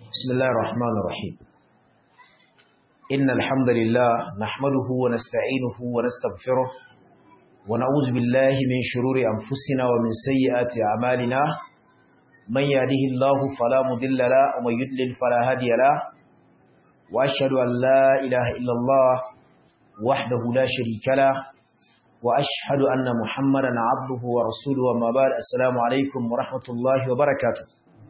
بسم الله الرحمن الرحيم إن الحمد لله نحمده ونستعينه ونستغفره ونعوذ بالله من شرور أنفسنا ومن سيئات أعمالنا من يهده الله فلا مضل له ومن يضلل فلا هادي له وأشهد أن لا إله إلا الله وحده لا شريك له وأشهد أن محمدا عبده ورسوله وما بعد السلام عليكم ورحمة الله وبركاته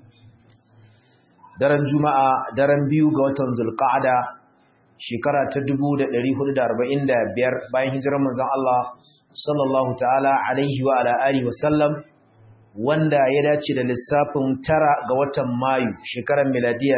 daren juma'a daren biyu ga watan zulqa'ada shekara ta 1445 bayan hijirar manzon Allah sallallahu ta'ala alaihi wa ala alihi wa sallam wanda ya dace da lissafin tara ga watan mayu shekarar miladiya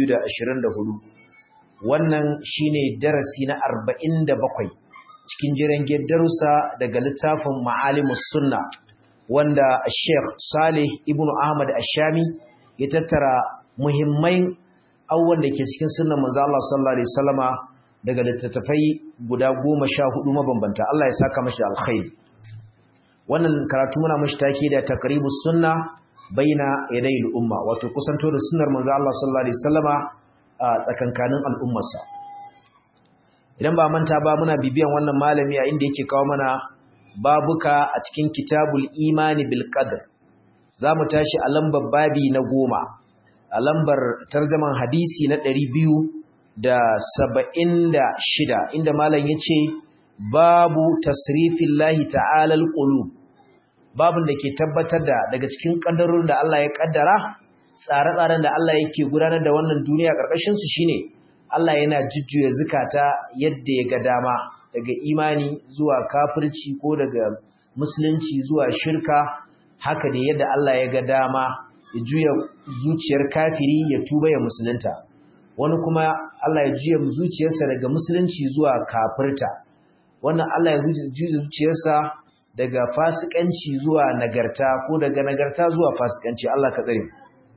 2024 wannan shine darasi na 47 cikin jiran darussa daga littafin ma'alimus sunna wanda Sheikh Salih ibn Ahmad Ashami ya tattara muhimmai abubuwan da ke cikin sunan manzo Allah sallallahu alaihi wasallama daga littattafai guda 14 mabambanta Allah ya saka mashi alkhairi wannan karatu muna mashi take da taqribus sunna baina yadayil umma wato kusanto da sunnar manzo Allah sallallahu alaihi wasallama a tsakankanin al'ummarsa idan ba manta ba muna bibiyan wannan malami a inda yake kawo mana babuka a cikin kitabul imani bil qadr zamu tashi a lambar babi na goma a lambar tarjaman hadisi na ɗari biyu da saba'in da shida inda malam ya ce babu tasrifin lahi ta'alal ƙulu babin da ke tabbatar da daga cikin ƙaddarorin da Allah ya ƙaddara tsare-tsaren da Allah yake gudanar da wannan duniya ƙarƙashinsu shine Allah yana jujjuya zukata yadda ya ga dama daga imani zuwa kafirci ko daga musulunci zuwa shirka haka da yadda Allah ya ga dama ya juya zuciyar kafiri ya tuba ya musulunta wani kuma Allah ya juya zuciyarsa daga musulunci zuwa kafirta wannan Allah ya juya zuciyarsa daga fasikanci zuwa nagarta ko daga nagarta zuwa fasikanci Allah ka tsare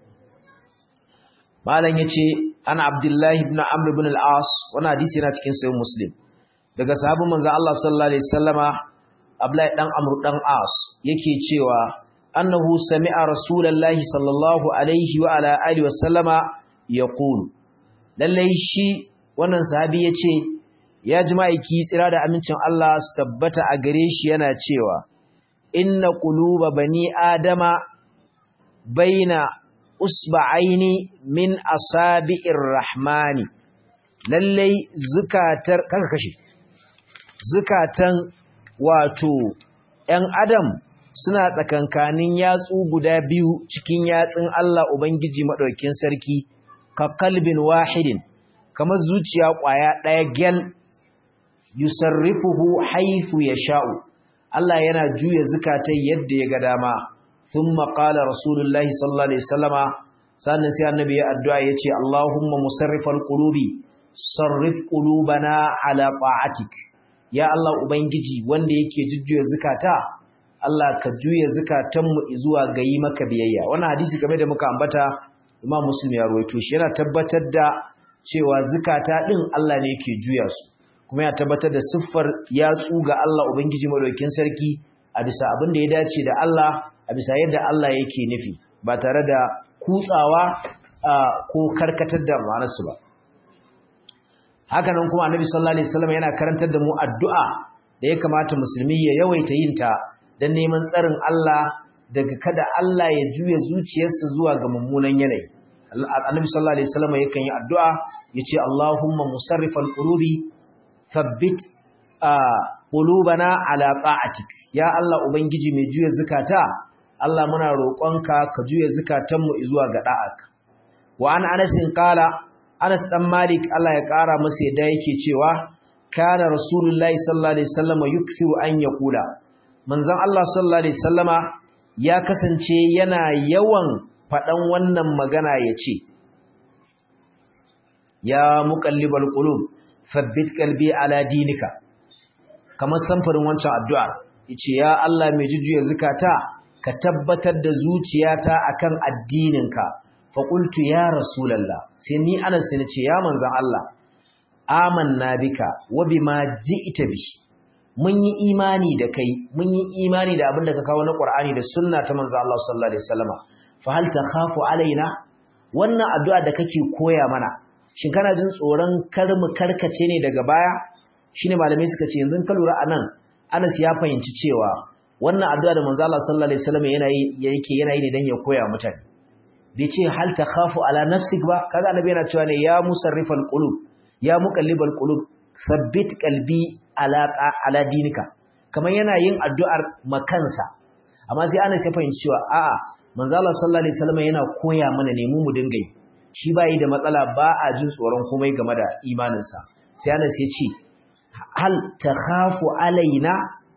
malam yace an Abdullah ibn Amr ibn al-As wannan hadisi yana cikin sahih Muslim daga sahabban manzo Allah sallallahu alaihi wasallama Abdullah dan Amr dan As yake cewa أنه سمع رسول الله صلى الله عليه وعلى آله وسلم يقول lallai shi wannan sahabi yace ya jima'i ki tsira da amincin Allah su tabbata a gare shi yana cewa inna quluba bani adama baina usba'aini min asabi'ir rahmani lallai zukatar kaka kashe zukatan wato ‘yan adam suna tsakankanin yatsu guda biyu cikin yatsun Allah Ubangiji maɗaukin sarki, ka kalbin wahidin, kamar zuciya ƙwaya ɗaya gyal, yusarrifuhu haifu ya sha'u, Allah yana juya zukatai yadda ya ga dama, sun maƙala Rasulullahi sallallahu Alaihi Wasallama, sannan sai annabi ya addu'a ya ce, Allahumma musarrifar ƙulubi, sarrif ƙulubana ala ƙa'atik, ya Allah Ubangiji wanda yake jujjuya zukata, Allah ka juya zukatanmu zuwa ga yi maka biyayya wannan hadisi game da muka ambata Imam Muslim ya rawaito shi yana tabbatar da cewa zukata din Allah ne yake juya su kuma ya tabbatar da siffar yatsu ga Allah ubangiji madaukakin sarki a bisa abin da ya dace da Allah a bisa yadda Allah yake nufi ba tare da kutsawa ko karkatar da ma'anarsu ba haka nan kuma Annabi sallallahu alaihi wasallam yana karantar da mu addu'a da ya kamata musulmi ya yawaita yin ta don neman tsarin Allah daga kada Allah ya juya zuciyarsa zuwa ga mummunan yanayi. Annabi sallallahu alaihi wasallam yakan yi addu'a yace Allahumma musarrifal qulubi thabbit qulubana ala ta'atik. Ya Allah ubangiji mai juya zakata Allah muna roƙonka ka juya zakatanmu zuwa ga da'ak. Wa an Anas qala Anas dan Malik Allah ya ƙara masa yadda yake cewa kana Rasulullahi sallallahu alaihi wasallam yukthiru an yaqula manzon Allah sallallahu alaihi sallama ya kasance yana yawan faɗan wannan magana ya ce ya muqallibal qulub thabbit qalbi ala dinika kamar samfurin wancan addu'a yace ya Allah mai jujjuya zakata ka tabbatar da zuciyata akan addininka fa qultu ya rasulullah sai ni anas ne ce ya manzon Allah amanna bika wa bima ji'ta bihi mun yi imani da kai mun yi imani da abin da ka kawo na Qur'ani da sunna ta manzo Allah sallallahu alaihi wasallama fa hal takhafu alaina wannan addu'a da kake koya mana shin kana jin tsoron kar mu karkace ne daga baya shine malamai suka ce yanzu ka lura anan Anas ya fahimci cewa wannan addu'a da manzo Allah sallallahu alaihi wasallam yana yi yake yana yi ne dan ya koya mutane bai ce hal takhafu ala nafsik ba kaga annabi yana cewa ne ya musarrifal qulub ya muqallibal qulub sabbit qalbi ala ala dinika kamar yana yin addu'ar makansa amma sai Anas ya fahimci cewa a'a manzo Allah sallallahu alaihi wasallam yana koya mana ne mu mu dinga yi shi bai da matsala ba a jin tsoron komai game da imaninsa sai Anas ya ce hal takhafu alaina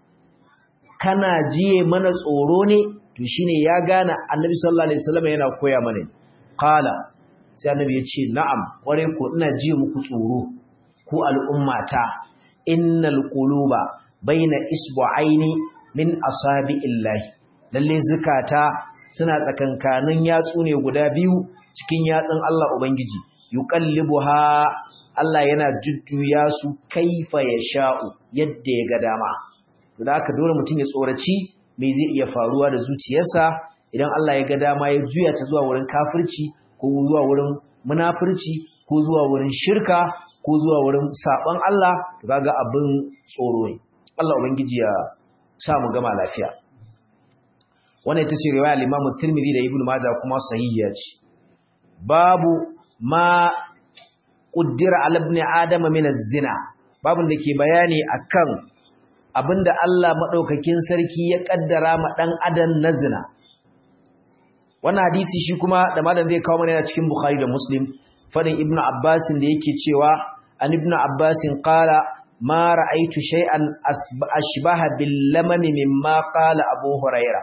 kana jiye mana tsoro ne to shine ya gane Annabi sallallahu alaihi wasallam yana koya mana qala sai Annabi ya ce na'am kware ko ina jiye muku tsoro ku al'ummata innal quluba baina isbu'aini min asabi'illahi lalle zukata suna tsakankanin yatsu ne guda biyu cikin yatsun Allah Ubangiji, yuqallibuha Allah yana jujjuya su kaifa ya sha'u yadda ya ga dama. Da haka dole mutum ya tsoraci me zai iya faruwa da zuciyarsa idan Allah ya ga dama ya juya ta zuwa wurin kafirci ko zuwa wurin munafurci ko zuwa wurin shirka ko zuwa wurin saɓon Allah to kaga abin tsoro ne. Allah Ubangiji ya sa mu gama lafiya. wannan ita ce riwaya al-Imam Tirmidhi da Ibn Majah kuma sahihiya ce babu ma qaddara ala ibn Adam min az-zina babun da ke bayani akan abinda Allah madaukakin sarki ya kaddara ma dan adam na zina wannan hadisi shi kuma da malam zai kawo mana yana cikin Bukhari da Muslim fadin Ibn Abbas da yake cewa an Ibn Abbas qala ma ra'aytu shay'an ashbaha bil lamami mimma qala Abu Hurairah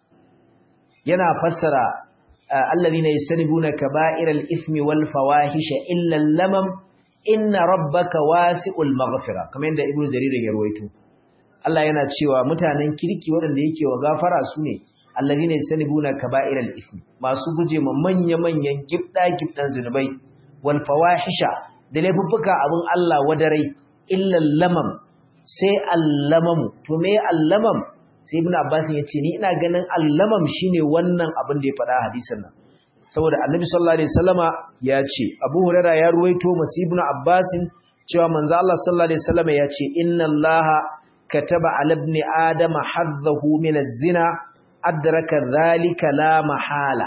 yana fassara allazina yastanibuna kaba'iral ithmi wal fawahisha illa lamam inna rabbaka wasi'ul maghfira kamar yadda ibnu jarir ya rawaito Allah yana cewa mutanen kirki waɗanda yake wa gafara sune allazina yastanibuna kaba'iral ithmi masu guje ma manya-manyan gibda gibdan zunubai wal fawahisha da laifuffuka abin Allah wadarai illa lamam sai allamamu to me allamam sai ibn abbas ya ce ni ina ganin allamam shine wannan abin da ya faɗa hadisin nan saboda annabi sallallahu alaihi wasallama ya ce abu hurairah ya ruwaito masu ibn abbas cewa manzo Allah sallallahu alaihi wasallama ya ce inna allaha kataba ala ibn adam haddahu min az-zina adraka dhalika la mahala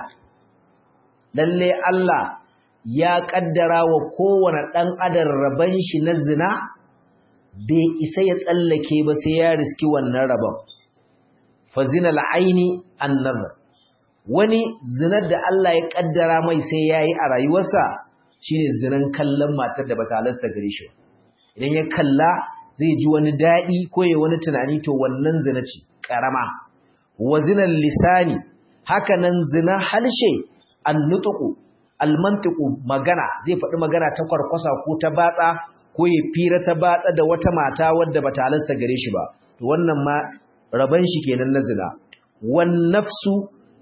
lalle Allah ya kaddara wa kowane dan adam raban shi na zina bai isa ya tsallake ba sai ya riski wannan rabon fazinal aini annazar wani zinar da Allah ya kaddara mai sai yayi a rayuwarsa shine zinan kallon matar da bata halasta gare shi idan ya kalla zai ji wani dadi ko ya wani tunani to wannan zina ce karama wa zinal lisani haka nan zina halshe annutqu almantiqu magana zai faɗi magana ta kwarkwasa ko ta batsa ko ya fira ta batsa da wata mata wadda bata halasta gare shi ba to wannan ma raban shi kenan na zina wan nafsu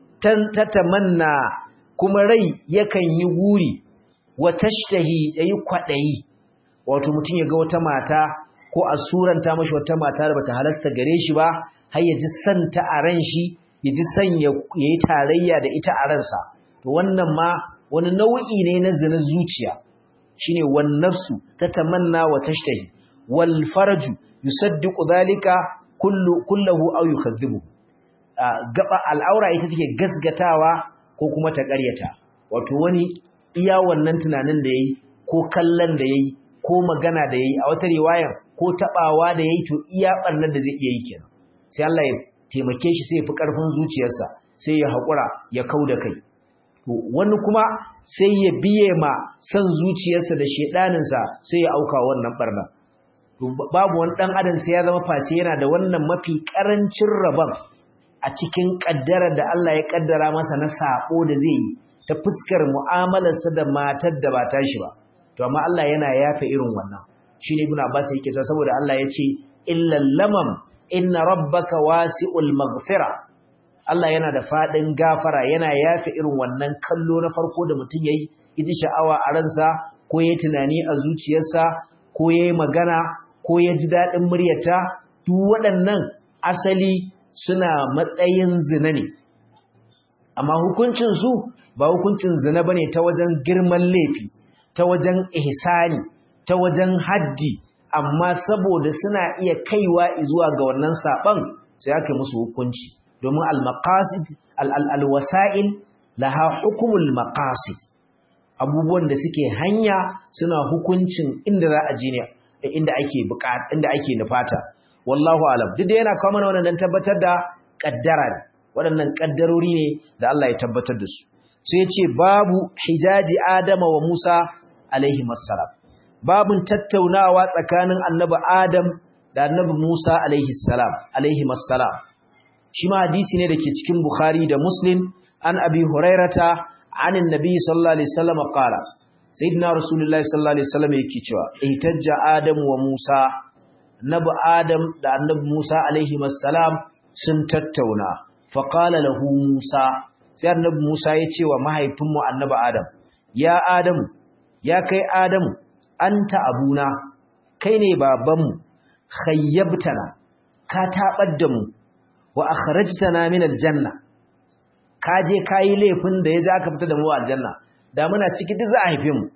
tatamanna kuma rai yakan yi guri wa tashtahi yayi kwadayi wato mutun ya ga wata mata ko a suranta mashi wata mata da bata halasta gare shi ba har ya ji santa a ran shi ya ji san yayi tarayya da ita a ransa to wannan ma wani nau'i ne na zina zuciya shine wan nafsu tatamanna wa tashtahi wal farju yusaddiqu dhalika kullu kullahu aw yukadhibu gaba al'aura ita take gasgatawa ko kuma ta ƙaryata wato wani iya wannan tunanin da yayi ko kallon da yayi ko magana da yayi a wata riwayar ko tabawa da yayi to iya barnar da zai iya yi kenan sai Allah ya taimake shi sai ya fi karfin zuciyarsa sai ya haƙura ya kauda kai to wani kuma sai ya biye ma san zuciyarsa da shedaninsa sai ya auka wannan barna babu wani ɗan adam sai ya zama face yana da wannan mafi ƙarancin rabon a cikin ƙaddarar da Allah ya ƙaddara masa na saƙo da zai yi ta fuskar mu'amalarsa da matar da ba tashi ba to amma Allah yana yafe irin wannan shi ne ibn Abbas yake cewa saboda Allah ya ce illal lamam inna rabbaka wasi'ul maghfira Allah yana da fadin gafara yana yafe irin wannan kallo na farko da mutum yayi yaji sha'awa a ransa ko yayi tunani a zuciyarsa ko yayi magana ko ya ji daɗin muryata duk waɗannan asali suna matsayin zina ne amma hukuncinsu ba hukuncin zina bane ta wajen girman laifi ta wajen ihsani ta wajen haddi amma saboda suna iya kaiwa zuwa ga wannan saban sai aka musu hukunci domin al-maqasid al-wasa'il laha hukumul maqasid abubuwan da suke hanya suna hukuncin inda za a je ne inda ake bukata inda ake nufata wallahu alam duk da yana kawo mana wannan tabbatar da kaddara ne waɗannan kaddarori ne da Allah ya tabbatar da su sai ya ce babu hijaji adama wa musa alaihi assalam babun tattaunawa tsakanin annabi adam da annabi musa alaihi salam alaihi assalam shi ma hadisi ne dake cikin bukhari da muslim an abi hurairata عن النبي صلى الله عليه وسلم قال سيدنا رسول الله صلى الله عليه وسلم yake cewa ihtajja adam wa musa nabi adam da annabi musa alaihi wassalam sun tattauna fa qala lahu musa sai annabi musa ya ce wa mahaifinmu annabi adam ya adam ya kai adam anta abuna kai ne babanmu khayyabtana ka tabar da mu wa akhrajtana min aljanna ka je ka yi laifin da ya ja aka fita da mu aljanna da muna ciki duk za a haife mu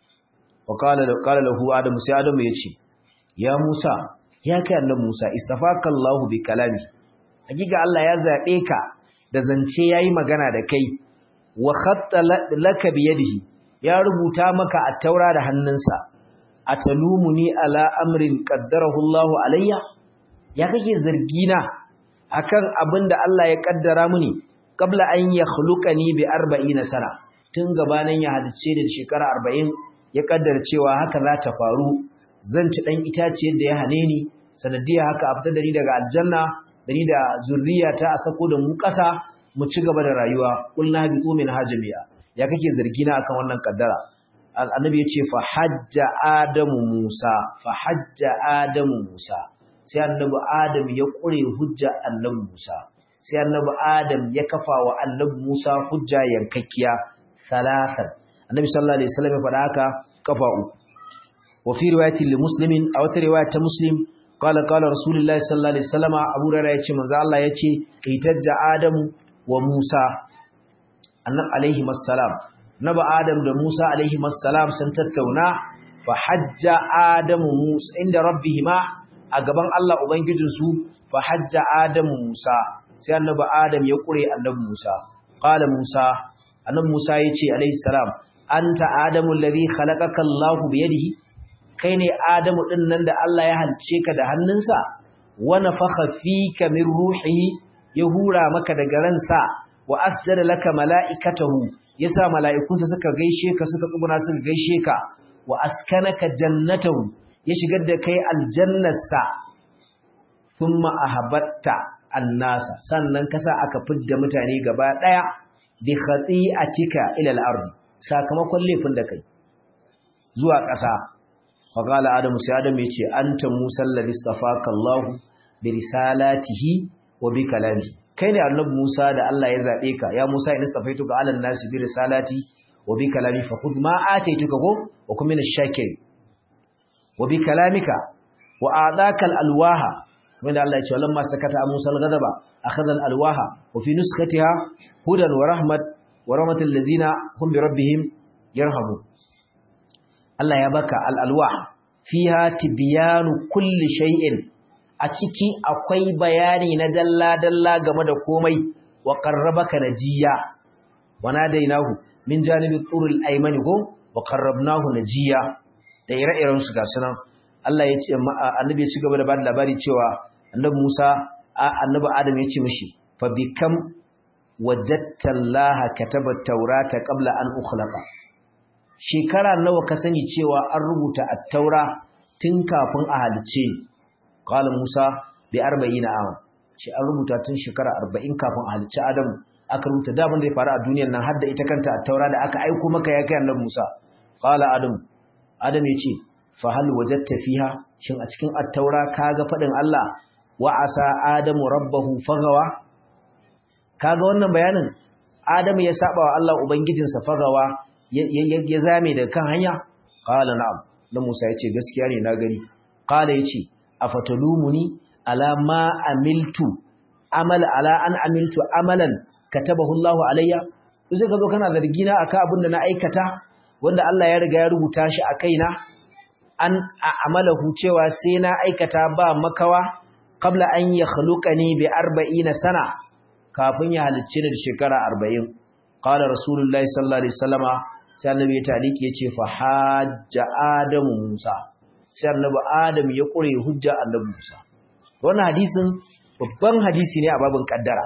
wa qala lahu adam sai adam ya ce ya musa ya kai annabi musa istafaka allah bi kalami hakika allah ya zabe ka da zance yayi magana da kai wa khatta laka bi yadihi ya rubuta maka a taura da hannunsa atalumuni ala amrin qaddarahu allah alayya ya kake zargina akan abin da allah ya kaddara mini qabla an yakhluqani bi 40 sana tun gabanin ya hadice da shekara 40 ya kaddara cewa haka za ta faru zan ci dan itaciyar da ya hane ni sanadiya haka a fitar da ni daga aljanna da ni da zurriyata a sako da mu kasa mu ci gaba da rayuwa kullu bi umin hajamiya ya kake zargi na akan wannan kaddara annabi ya ce fa hajja adamu musa fa hajja adamu musa sai annabi adam ya kure hujja annabi musa sai annabi Adam ya kafa wa annabi Musa hujja yankakkiya salatan annabi sallallahu alaihi wasallam ya faɗa haka kafa uku wa fi riwayati li muslimin aw ta riwaya ta muslim qala qala rasulullahi sallallahu alaihi wasallam abu rara yace manzo Allah yace itajja Adam wa Musa annabi alaihi assalam nabi Adam da Musa alaihi assalam sun tattauna fa hajja Adam Musa inda rabbihima a gaban Allah ubangijinsu fa hajja Adam Musa sai annabi Adam ya kure annabi Musa qala Musa annabi Musa yace alayhi salam anta adamu alladhi khalaqaka Allahu bi yadihi kai ne Adamu din nan da Allah ya halce ka da hannunsa wa nafakha fika min ruhihi ya hura maka daga ransa wa asjada laka mala'ikatahu yasa mala'ikunsa suka gaishe ka suka tsuguna suka gaishe ka wa askanaka jannatahu ya shigar da kai aljannarsa thumma ahabatta annasa sannan kasa aka fidda mutane gaba daya bi khati'atika ila al-ard sakamakon laifin da kai zuwa ƙasa fa qala adamu sai adamu yace anta musa alladhi istafaka Allah bi risalatihi wa bi kalami kai ne annabi Musa da Allah ya zabe ka ya Musa in istafaituka ala nasi bi risalati wa bi kalami fa khudh ma ataituka ko wa kum min ash-shakirin wa bi kalamika wa a'daka al-alwaha kamar da Allah ya ce walamma sakata Musa al-ghadaba akhadha al-alwaha wa fi nuskatiha hudan wa rahmat wa rahmatul ladina hum bi rabbihim yarhamun Allah ya baka al-alwah fiha tibyanu kulli shay'in a ciki akwai bayani na dalla dalla game da komai wa qarrabaka najiya wa nadainahu min janibi turul aymani go wa qarrabnahu najiya da ire-iren su ga sunan Allah ya ce annabi ya ci gaba da bada labari cewa annabi Musa annabi Adam ya ce mishi fa bikam wajadta Allah kataba taurata qabla an ukhlaqa shekara nawa ka sani cewa an rubuta at-taura tun kafin a halice qala Musa bi 40 am shi an rubuta tun shekara 40 kafin a halice Adam aka rubuta da abin da ya faru a duniyar nan har da ita kanta at-taura da aka aika maka ya kai annabi Musa qala Adam Adam ya ce fa hal wajadta fiha shin a cikin at-taura kaga fadin Allah wa asa adamu rabbahu fagawa kaga wannan bayanin adamu ya saba wa Allah ubangijinsa fagawa ya zame da kan hanya qala na'am dan Musa yace gaskiya ne na gani qala yace afatalumuni ala ma amiltu amal ala an amiltu amalan katabahu Allah alayya sai ka zo kana zargi na akan abin da na aikata wanda Allah ya riga ya rubuta shi a kaina an amalahu cewa sai na aikata ba makawa qabla an yakhluqani bi 40 sana kafin ya halicce ni da shekara 40 qala rasulullahi sallallahu alaihi wasallama sai annabi ya taliki yace fa hajja adamu musa sai annabi adam ya kure hujja annabi musa wannan hadisin babban hadisi ne a babin kaddara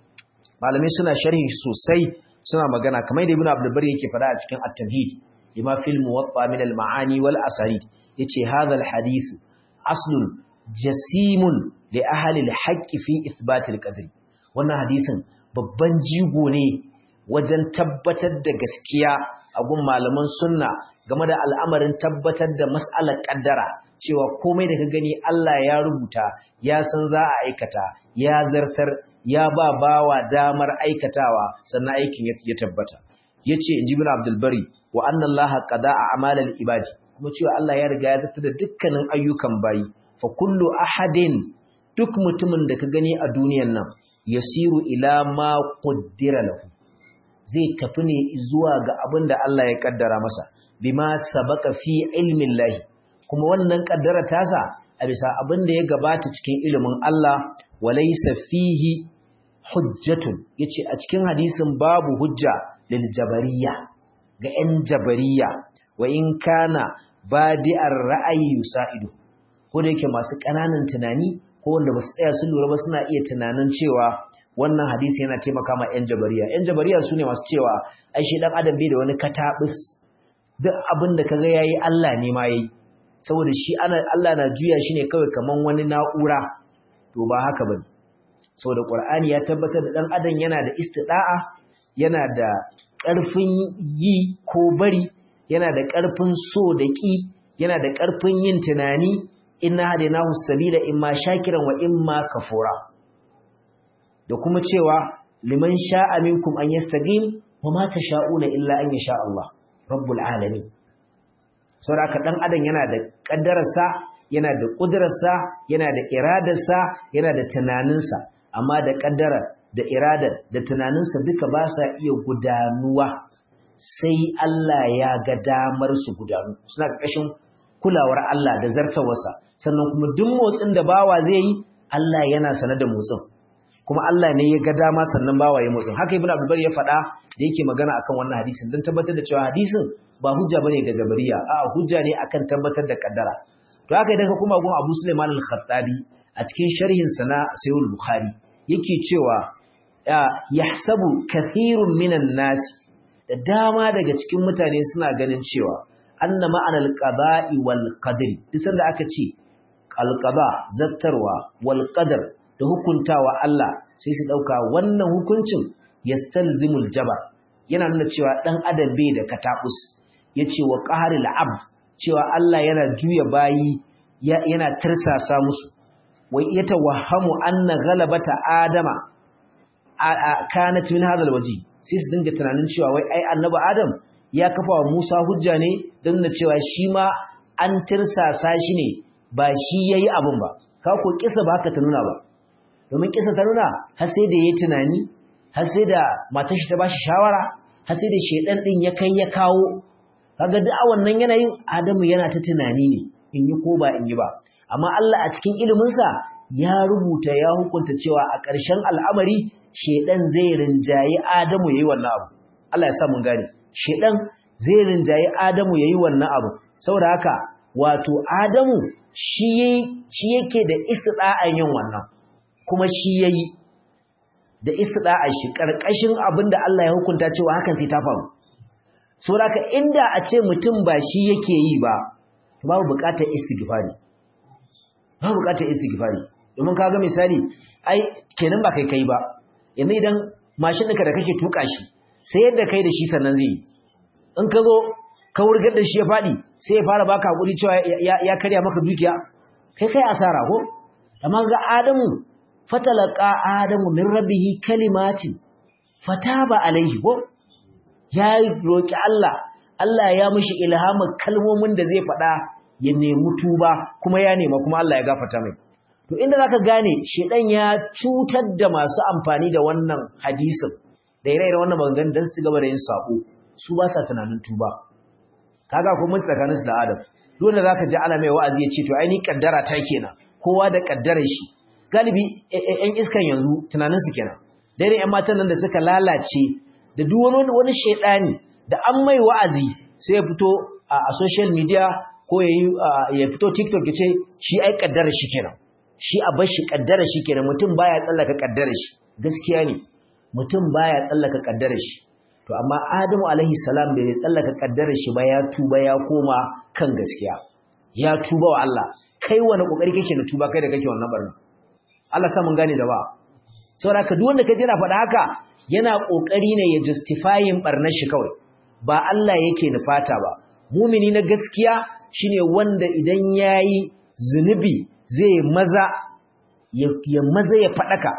malamai suna sharhi sosai suna magana kamar da ibnu abdul bari yake fada a cikin at-tamhid lima fil muwatta min al-ma'ani wal asanid yace hadha al-hadith aslun jasimun li ahli al-haqq fi ithbat al-qadr wannan hadisin babban jigo ne wajen tabbatar da gaskiya a gun malaman sunna game da al'amarin tabbatar da mas'alar kaddara cewa komai da ka gani Allah ya rubuta ya san za a aikata ya zartar ya ba bawa damar aikatawa sannan aikin ya tabbata yace inji bin Abdul Bari wa anna Allah qada'a a'malal ibadi kuma cewa Allah ya riga ya zartar da dukkanin ayyukan bayi fa kullu ahadin duk mutumin da ka gani a duniyar nan yasiru ila ma qaddara lahu zai tafi ne zuwa ga abin da Allah ya kaddara masa bima sabaka fi ilmin lahi kuma wannan kaddara tasa a bisa abin da ya gabata cikin ilimin Allah walaysa fihi hujjatun yace a cikin hadisin babu hujja lil jabariya ga 'yan jabariya wa in kana badi'ar ra'ayi yusaidu ko da yake masu ƙananan tunani ko wanda ba su tsaya sun lura ba suna iya tunanin cewa wannan hadisi yana taimaka ma 'yan jabariya 'yan jabariya su ne masu cewa ai shi dan adam bai da wani katabis duk abin da kaga yayi Allah ne ma yayi saboda shi ana Allah na juya shi ne kawai kaman wani na'ura to ba haka bane saboda Qur'ani ya tabbatar da dan adam yana da istida'a yana da ƙarfin yi ko bari yana da ƙarfin so da ƙi yana da ƙarfin yin tunani inna hadainahu sabila imma shakiran wa imma kafura da kuma cewa liman sha'a minkum an yastaqim wa ma tasha'una illa an yasha Allah rabbul alamin saboda dan adam yana da kaddararsa yana da kudrarsa yana da iradarsa yana da tunaninsa amma da kaddara da iradar da tunaninsa duka ba sa iya gudanuwa sai Allah ya ga damar su gudanu suna ƙarƙashin kulawar Allah da zartawarsa sannan kuma duk motsin da bawa zai yi Allah yana sanar da motsin kuma Allah ne ya ga dama sannan bawa ya motsin haka ibnu abdul ya faɗa da yake magana akan wannan hadisin dan tabbatar da cewa hadisin ba hujja bane ga jabariya a'a hujja ne akan tabbatar da kaddara to haka idan ka kuma gun Abu Sulaiman al-Khattabi a cikin sharhin sa na Sahih bukhari yake cewa yahsabu kathirun minan nas da dama daga cikin mutane suna ganin cewa anna ma'anal qada'i wal qadri duk sanda aka ce al-qada zattarwa wal qadar da hukuntawa Allah sai su dauka wannan hukuncin yastalzimul jabar yana nuna cewa dan adam bai da katabus yace wa qaharil abd cewa Allah yana juya bayi yana tirsasa musu wai yatawahhamu anna ghalabata adama kanat min hadha alwaji sai su dinga tunanin cewa wai ai annabi adam ya kafa wa Musa hujja ne don nuna cewa shi ma an tirsasa shi ne ba shi yayi abun ba ka ko kisa ba haka ta nuna ba domin kisa ta nuna har sai da yayi tunani har sai da matar shi ta bashi shawara har sai da shedan din ya kai ya kawo kaga duk a wannan yanayin Adamu yana ta tunani ne in yi ko ba in yi ba amma Allah a cikin ilimin sa ya rubuta ya hukunta cewa a ƙarshen al'amari shedan zai rinjayi Adamu yayi wannan abu Allah ya sa mun gane shedan zai rinjayi Adamu yayi wannan abu saboda haka wato Adamu shi shi yake da istida'an yin wannan kuma shi yayi da istida'a shi karkashin abinda Allah ya hukunta cewa hakan sai ta faru saboda haka inda a ce mutum ba shi yake yi ba babu bukatar istighfari babu bukatar istighfari domin kaga misali ai kenan ba kai kai ba yanzu idan mashin ɗinka da kake tuka shi sai yadda kai da shi sannan zai yi in ka zo ka wurgar da shi ya faɗi sai ya fara baka hakuri cewa ya karya maka dukiya kai kai asara ko amma ga adamu fatalaka adamu min rabbihi kalimatin fataba alaihi ko ya roki Allah Allah ya mishi ilhamin kalmomin da zai faɗa ya nemi tuba kuma ya nema kuma Allah ya gafarta mai to inda zaka gane shedan ya cutar da masu amfani da wannan hadisin da ire-iren wannan maganganun dan su ci gaba da yin sabo su ba sa tunanin tuba kaga ko mun tsakanin su da Adam dole zaka ji Allah mai wa'azi ya ce to ai ni kaddara ta kenan kowa da kaddarar shi galibi ƴan iskan yanzu tunanin su kenan dai ƴan matan nan da suka lalace da duk wani wani shedani da an mai wa'azi sai ya fito a social media ko ya fito TikTok ya ce shi ai kaddarar shi kenan shi a bar shi kaddarar shi kenan mutum baya tsallaka kaddarar shi gaskiya ne mutum baya tsallaka kaddarar shi to amma Adamu alaihi salam bai tsallaka kaddarar shi ba ya tuba ya koma kan gaskiya ya tuba wa Allah kai wani kokari kake na tuba kai da kake wannan barna Allah sa mun gane da ba saboda ka duk wanda kaje na faɗa haka yana kokari ne ya justifying barnar shi kawai ba Allah yake nufata ba mumini na gaskiya shine wanda idan yayi zunubi zai maza ya maza ya fadaka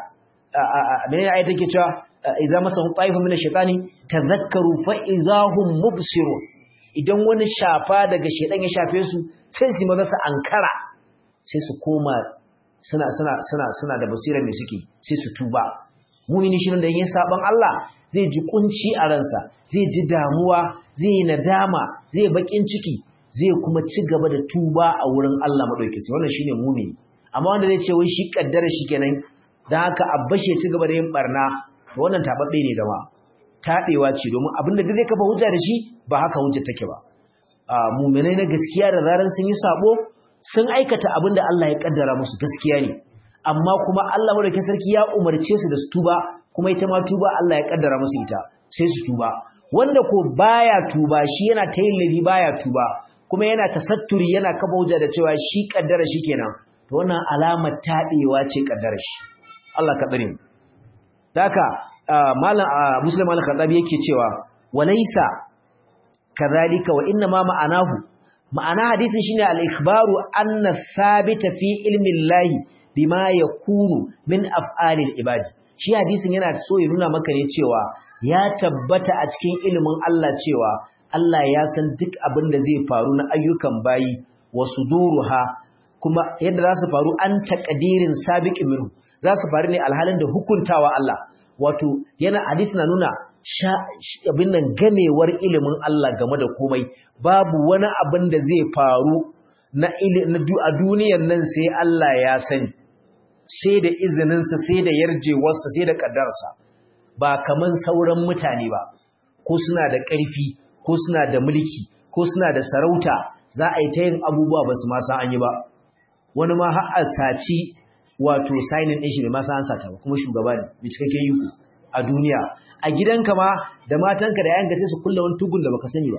menene ayat take cewa idza masahum ta'ifun min ash-shaytani tadhakkaru fa idahum mubsirun idan wani shafa daga shedan ya shafe su sai su maza su ankara sai su koma suna suna suna suna da basirar da suke sai su tuba mumini shi da yin saban Allah zai ji kunci a ransa zai ji damuwa zai yi nadama zai bakin ciki zai kuma ci gaba da tuba a wurin Allah madaukaki wannan shine mumini amma wanda zai ce wai shi kaddara shi kenan dan haka abbashi ya ci gaba da yin barna to wannan tababbe ne da ma tabewa ce domin abinda da zai kafa hujja da shi ba haka hujja take ba a mu'minai na gaskiya da zaran sun yi sabo sun aikata abinda Allah ya kaddara musu gaskiya ne amma kuma Allah madaukakin sarki ya umarce su da su tuba kuma ita ma tuba Allah ya kaddara musu ita sai su tuba wanda ko baya tuba shi yana ta yin laifi baya tuba kuma yana tasatturi yana kafa hujja da cewa shi kaddara shi kenan to wannan alamar tabewa ce kaddara shi Allah ka tsare mu daka malam muslim al-khadabi yake cewa walaysa kadhalika wa inna ma ma'anahu ma'ana hadisin shine al-ikhbaru anna thabita fi ilmi llahi bima yakunu min af'alil ibadi shi hadisin yana so ya nuna maka ne cewa ya tabbata a cikin ilimin Allah cewa Allah ya san duk abin da zai faru na ayyukan bayi wa suduruha kuma yadda za su faru an taqdirin sabiqin minhu za su faru ne alhalin da hukuntawa Allah wato yana hadisi na nuna abin nan gamewar ilimin Allah game da komai babu wani abin da zai faru na a duniyan nan sai Allah ya sani sai da izininsa sai da yarjewarsa sai da ƙaddarsa ba kaman sauran mutane ba ko suna da ƙarfi ko suna da mulki ko suna da sarauta za a yi ta yin abubuwa ba su masa an yi ba wani ma har a saci wato signing ɗin shi bai masa an sata ba kuma shugaba ne mai cikakken yi a duniya a gidanka ma da matanka da yayanka sai su kulla wani tugun da baka sani ba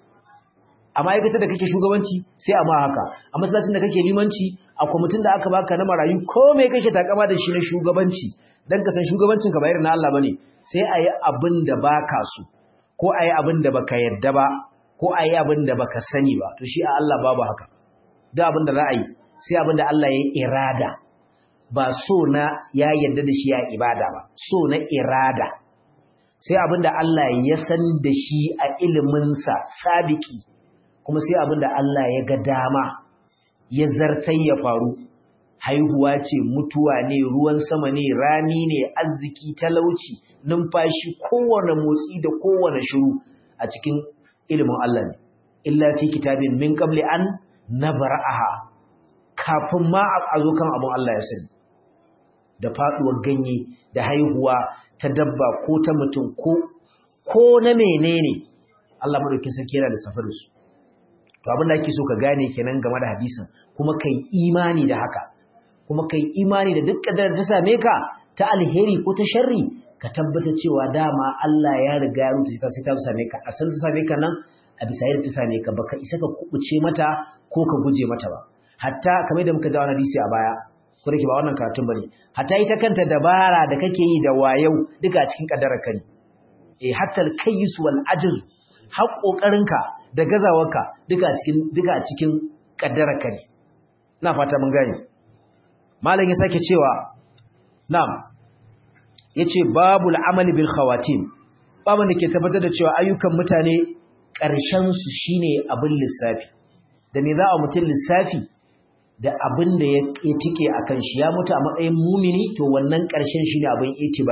a ma'aikatar da kake shugabanci sai a ma haka a masallacin da kake limanci a kwamitin da aka baka na marayu ko me kake takama da shi na shugabanci dan ka san shugabancin ka bayar na Allah bane sai a yi abin da baka so ko a yi abin da baka yarda ba ko a yi abin da baka sani ba to shi a Allah babu haka duk abin da za a yi sai abin da Allah ya irada ba so na ya yarda da shi ya ibada ba so na irada sai abin da Allah ya san da shi a iliminsa sabiki kuma sai abin da Allah ya ga dama ya zartai ya faru haihuwa ce mutuwa ne ruwan sama ne rani ne arziki talauci numfashi kowane motsi da kowane shiru a cikin ilimin Allah ne illa fi kitabin min qabli an nabra'aha kafin ma a zo kan abin Allah ya sani da faduwar ganye da haihuwa ta dabba ko ta mutum ko ko na menene Allah madaukakin sarki yana da safar su to abin da ake so ka gane kenan game da hadisin kuma kai imani da haka kuma kai imani da duk kadar ta same ka ta alheri ko ta sharri ka tabbata cewa dama Allah ya riga ya rubuta sai ta same ka a san ta same ka nan a bisa yadda ta same ka baka isa ka kubuce mata ko ka guje mata ba hatta kamar da muka ji wannan hadisi a baya ko da ke ba wannan karatun bane hatta ita kanta dabara da kake yi da wayau duka a cikin kaddarar ka ne eh hatta al-kayyis wal ajz har kokarinka da gazawarka duka a cikin duka a cikin kaddarar ka ne ina fata mun gane malam ya sake cewa na'am yace babul amali bil khawatim babun da ke tabbatar da cewa ayyukan mutane ƙarshen su shine abin lissafi da me za a mutun lissafi da abin da ya tike akan shi ya mutu a matsayin mumini to wannan ƙarshen shine abin itibari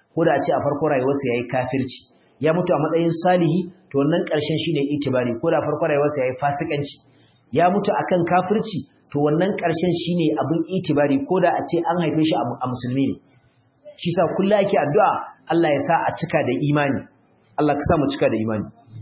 ko da a ce a farko rayuwarsa yayi kafirci ya mutu a matsayin salihi to wannan ƙarshen shine itibari ko da farko rayuwarsa yayi fasikanci ya mutu akan kafirci to wannan ƙarshen shine abin itibari ko da a ce an haife shi a musulmi ne shi sa kullu ake addu'a Allah ya sa a cika da imani Allah ka sa mu cika da imani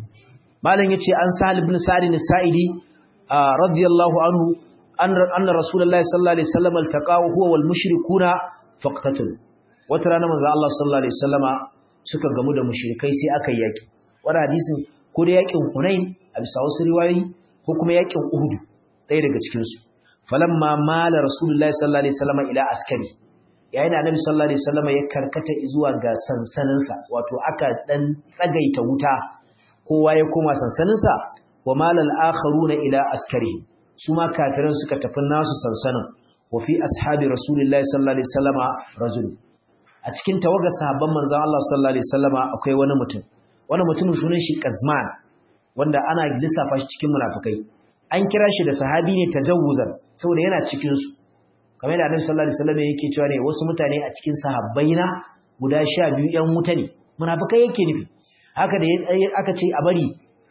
malam yace an Sahal ibn Sa'id as-Sa'idi radiyallahu anhu anna Rasulullahi sallallahu alaihi wasallam altaqahu huwa wal mushrikuna faqtatul wata rana manzo Allah sallallahu alaihi wasallama suka gamu da mushrikai sai aka yaki wannan hadisin ko da yakin Hunain a bisa wasu riwayoyi ko kuma yakin Uhud ɗaya daga cikin su falamma mala Rasulullahi sallallahu alaihi wasallama ila askari yayin da Annabi sallallahu alaihi wasallama ya karkata zuwa ga sansaninsa wato aka dan tsagaita wuta kowa ya koma sansaninsa wa malal akharuna ila askari su ma kafiran suka tafi nasu sansanin wa fi ashabi rasulillahi sallallahu alaihi wasallama rajul a cikin tawagar sahabban manzon Allah sallallahu alaihi wasallama akwai wani mutum wani mutumin sunan shi Qazman wanda ana lissafa shi cikin munafikai an kira shi da sahabi ne tajawuzan saboda yana cikin su kamar da Annabi sallallahu alaihi wasallam yake cewa ne wasu mutane a cikin sahabbaina guda 12 yan wuta ne munafikai yake nufi haka da aka ce a bari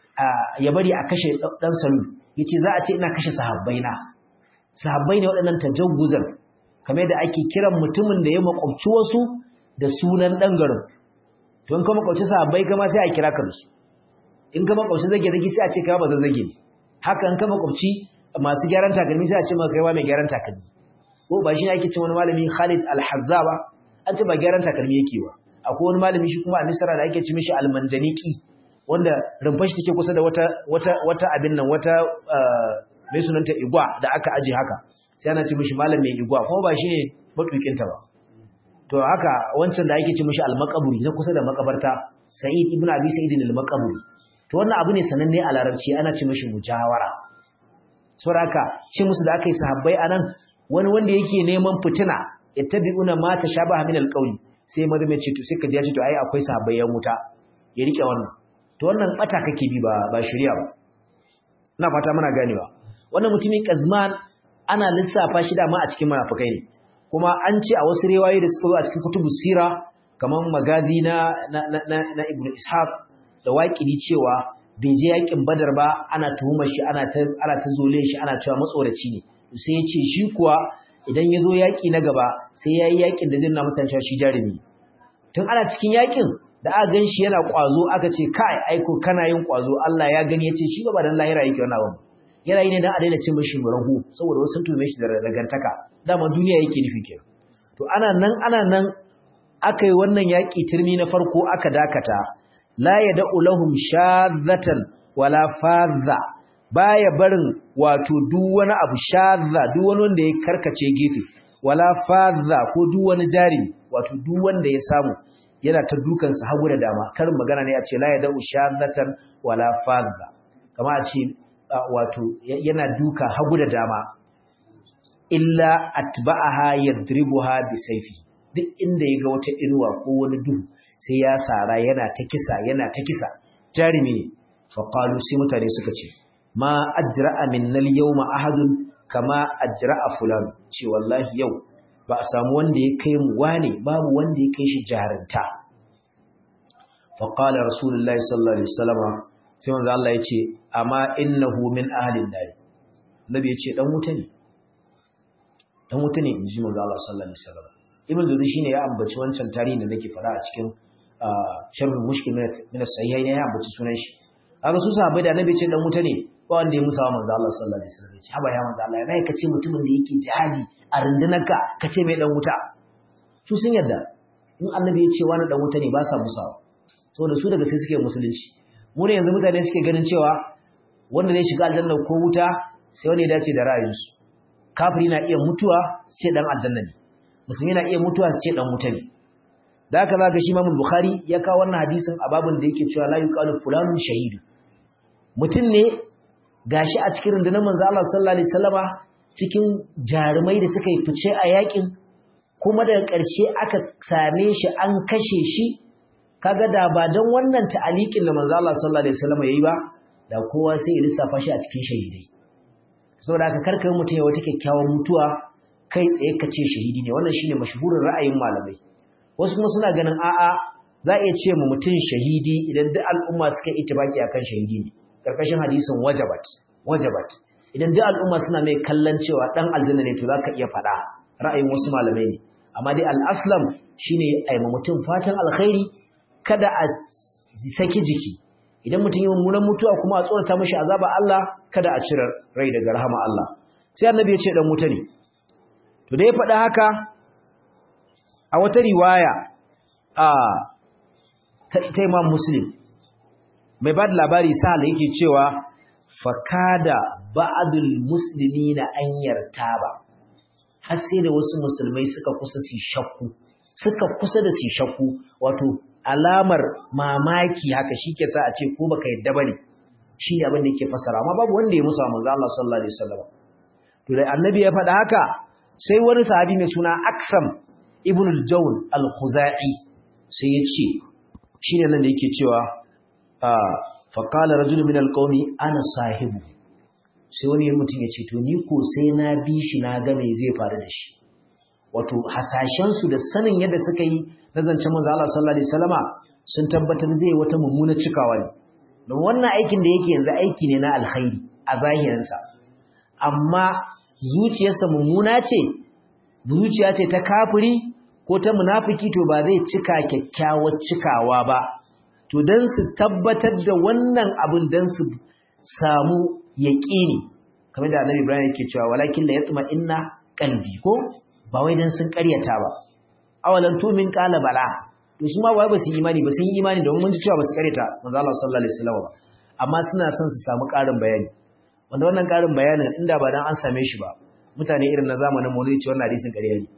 ya bari a kashe dan salu yace za a ce ina kashe sahabbaina sahabbai ne waɗannan tajawuzan kamar da ake kiran mutumin da ya makwabci wasu da sunan dan garin to in ka makwabci sahabbai kama sai a kira ka su in ka makwabci zage zage sai a ce kai ba zage haka in ka makwabci masu gyaran takalmi sai a ce maka kai mai gyaran takalmi ko ba shi ne ake ce wani malami Khalid Al-Hazza ba an ce ba gyaran takalmi yake ba akwai wani malami shi kuma a Misra da ake ce mishi Al-Manjaniki wanda rumfar shi take kusa da wata wata wata abin nan wata mai sunanta igwa da aka aje haka sai ana ce mishi malam mai igwa kuma ba shi ne matukin ta ba to haka wancan da ake ce mishi Al-Maqburi na kusa da makabarta Sa'id ibn Abi Sa'id Al-Maqburi to wannan abu ne sananne a Larabci ana ce mishi mujawara saboda haka ce musu da aka yi sahabbai anan wani wanda yake neman fitina yattabi'una ma tashabaha min alqawli sai maza mai ce to sai ka ji ya ce to ai akwai sahabbayan wuta ya rike wannan to wannan bata kake bi ba ba shari'a ba ina fata muna ganewa wannan mutumin Qazman ana lissafa shi da ma a cikin munafikai ne kuma an ce a wasu riwayoyi da suka zo a cikin kutubu sira kamar magazi na na na, na Ibn Ishaq da waƙidi cewa bai je yakin Badar ba ana tuhumar shi ana ta ana ta zole shi ana cewa matsoraci ne sai ya ce shi kuwa idan ya zo yaƙi na gaba sai ya yi yaƙin da zai na mutan shi jarumi tun ana cikin yaƙin da aka gan shi yana ƙwazo aka ce kai aiko kana yin ƙwazo Allah ya gani ya ce shi ba dan lahira yake wannan abu yana yi ne dan a daina cin mishi rahu saboda wasu sun tume shi da ragantaka dama duniya yake nufi kenan to ana nan ana nan aka yi wannan yaƙi turmi na farko aka dakata la yad'u lahum shadhatan wala fadha baya barin wato duk wani abu shadha duk wani wanda ya karkace gefe wala fadha ko duk wani jari wato duk wanda ya samu yana ta dukan sa hagu da dama karin magana ne a ce la yad'u shadhatan wala fadha kama a ce wato yana duka hagu da dama illa atba'aha yadribuha bisayfi duk inda yaga wata inuwa ko wani duhu sai ya sara yana ta kisa yana ta kisa jarimi ne fa qalu sai mutane suka ce ma ajra'a minnal yawma ahadun kama ajra'a fulan ce wallahi yau ba a samu wanda ya kai mu wane babu wanda ya kai shi jarunta fa qala rasulullahi sallallahu alaihi wasallam sai manzo Allah ya ce amma innahu min ahli an-nar nabi ya ce dan wuta ne dan wuta ne inji manzo Allah sallallahu alaihi wasallam ibn Jawzi shine ya ambaci wancan tarihin da nake fara a cikin sharhul mushkil min as-sahihayn ya ambaci sunan shi kaga su sahabbai da nabi ce dan wuta ne ba wanda ya musa wa manzo Allah sallallahu alaihi wasallam ce haba ya manzo Allah yana kace mutumin da yake jihadi a rundunarka kace mai dan wuta su sun yarda in annabi ya ce wani dan wuta ne ba sa musawa saboda su daga sai suke musulunci mu ne yanzu mutane suke ganin cewa wanda zai shiga aljanna ko wuta sai wanda ya dace da ra'ayinsu kafiri na iya mutuwa su ce dan aljanna ne musulmi na iya mutuwa su ce dan wuta ne da haka zaka shi Imam Bukhari ya kawo wannan hadisin a babin da yake cewa la yuqalu fulanun shahidu mutum ne gashi a cikin rundunar manzo Allah sallallahu alaihi wasallama cikin jarumai da suka yi fice a yakin kuma daga ƙarshe aka same shi an kashe shi kaga da ba dan wannan ta'aliqin da manzo Allah sallallahu alaihi wasallama yayi ba da kowa sai ya lissafa shi a cikin shahidai saboda haka karkar mutum ya wata kyakkyawar mutuwa kai tsaye ka ce shahidi ne wannan shine mashhurin ra'ayin malamai wasu kuma suna ganin a'a za a iya ce mu mutum shahidi idan duk al'umma suka yi itibaki akan shahidi ne karkashin hadisin wajabat wajabat idan duk al'umma suna mai kallon cewa dan aljanna ne to zaka iya faɗa ra'ayin wasu malamai ne amma dai al-aslam shine ai ma mutum fatan alkhairi kada a saki jiki idan mutum yi mummunan mutuwa kuma a tsorata mashi azaba Allah kada a cire rai daga rahama Allah sai annabi ya ce dan wuta ne to da ya faɗa haka a wata riwaya a ta Imam Muslim mai ba da labari sahal yake cewa fakada ba'dul muslimina an yartaba har sai da wasu musulmai suka kusa su shakku suka kusa da su shakku wato alamar mamaki haka shike sa a ce ko baka yadda bane shi ne abin da yake fasara amma babu wanda ya musa manzo Allah sallallahu alaihi wasallam to da annabi ya faɗa haka sai wani sahabi mai suna Aksam ibn al-Jawn al-Khuzai sai ya ce shine nan da yake cewa fa qala rajul min al-qawmi ana sahibu sai wani mutum ya ce to ni ko sai na bi shi na ga me zai faru da shi wato hasashen su da sanin yadda suka yi na zancen manzo Allah sallallahu alaihi wasallama sun tabbatar zai wata mummuna cikawa ne don wannan aikin da yake yanzu aiki ne na alkhairi a zahirinsa amma zuciyarsa mummuna ce zuciya ce ta kafiri ko ta munafiki to ba zai cika kyakkyawar cikawa ba to dan su tabbatar da wannan abin dan su samu yaqini kamar da Annabi Ibrahim yake cewa walakin la yatma inna qalbi ko ba wai dan sun ƙaryata ba awalan tumin qala bala to su ma wai ba su imani ba sun yi imani domin mun ji cewa ba su ƙaryata manzo Allah sallallahu alaihi wasallam ba amma suna son su samu ƙarin bayani wanda wannan ƙarin bayanin inda ba dan an same shi ba mutane irin na zamanin mu zai ce wannan hadisin ƙarya ne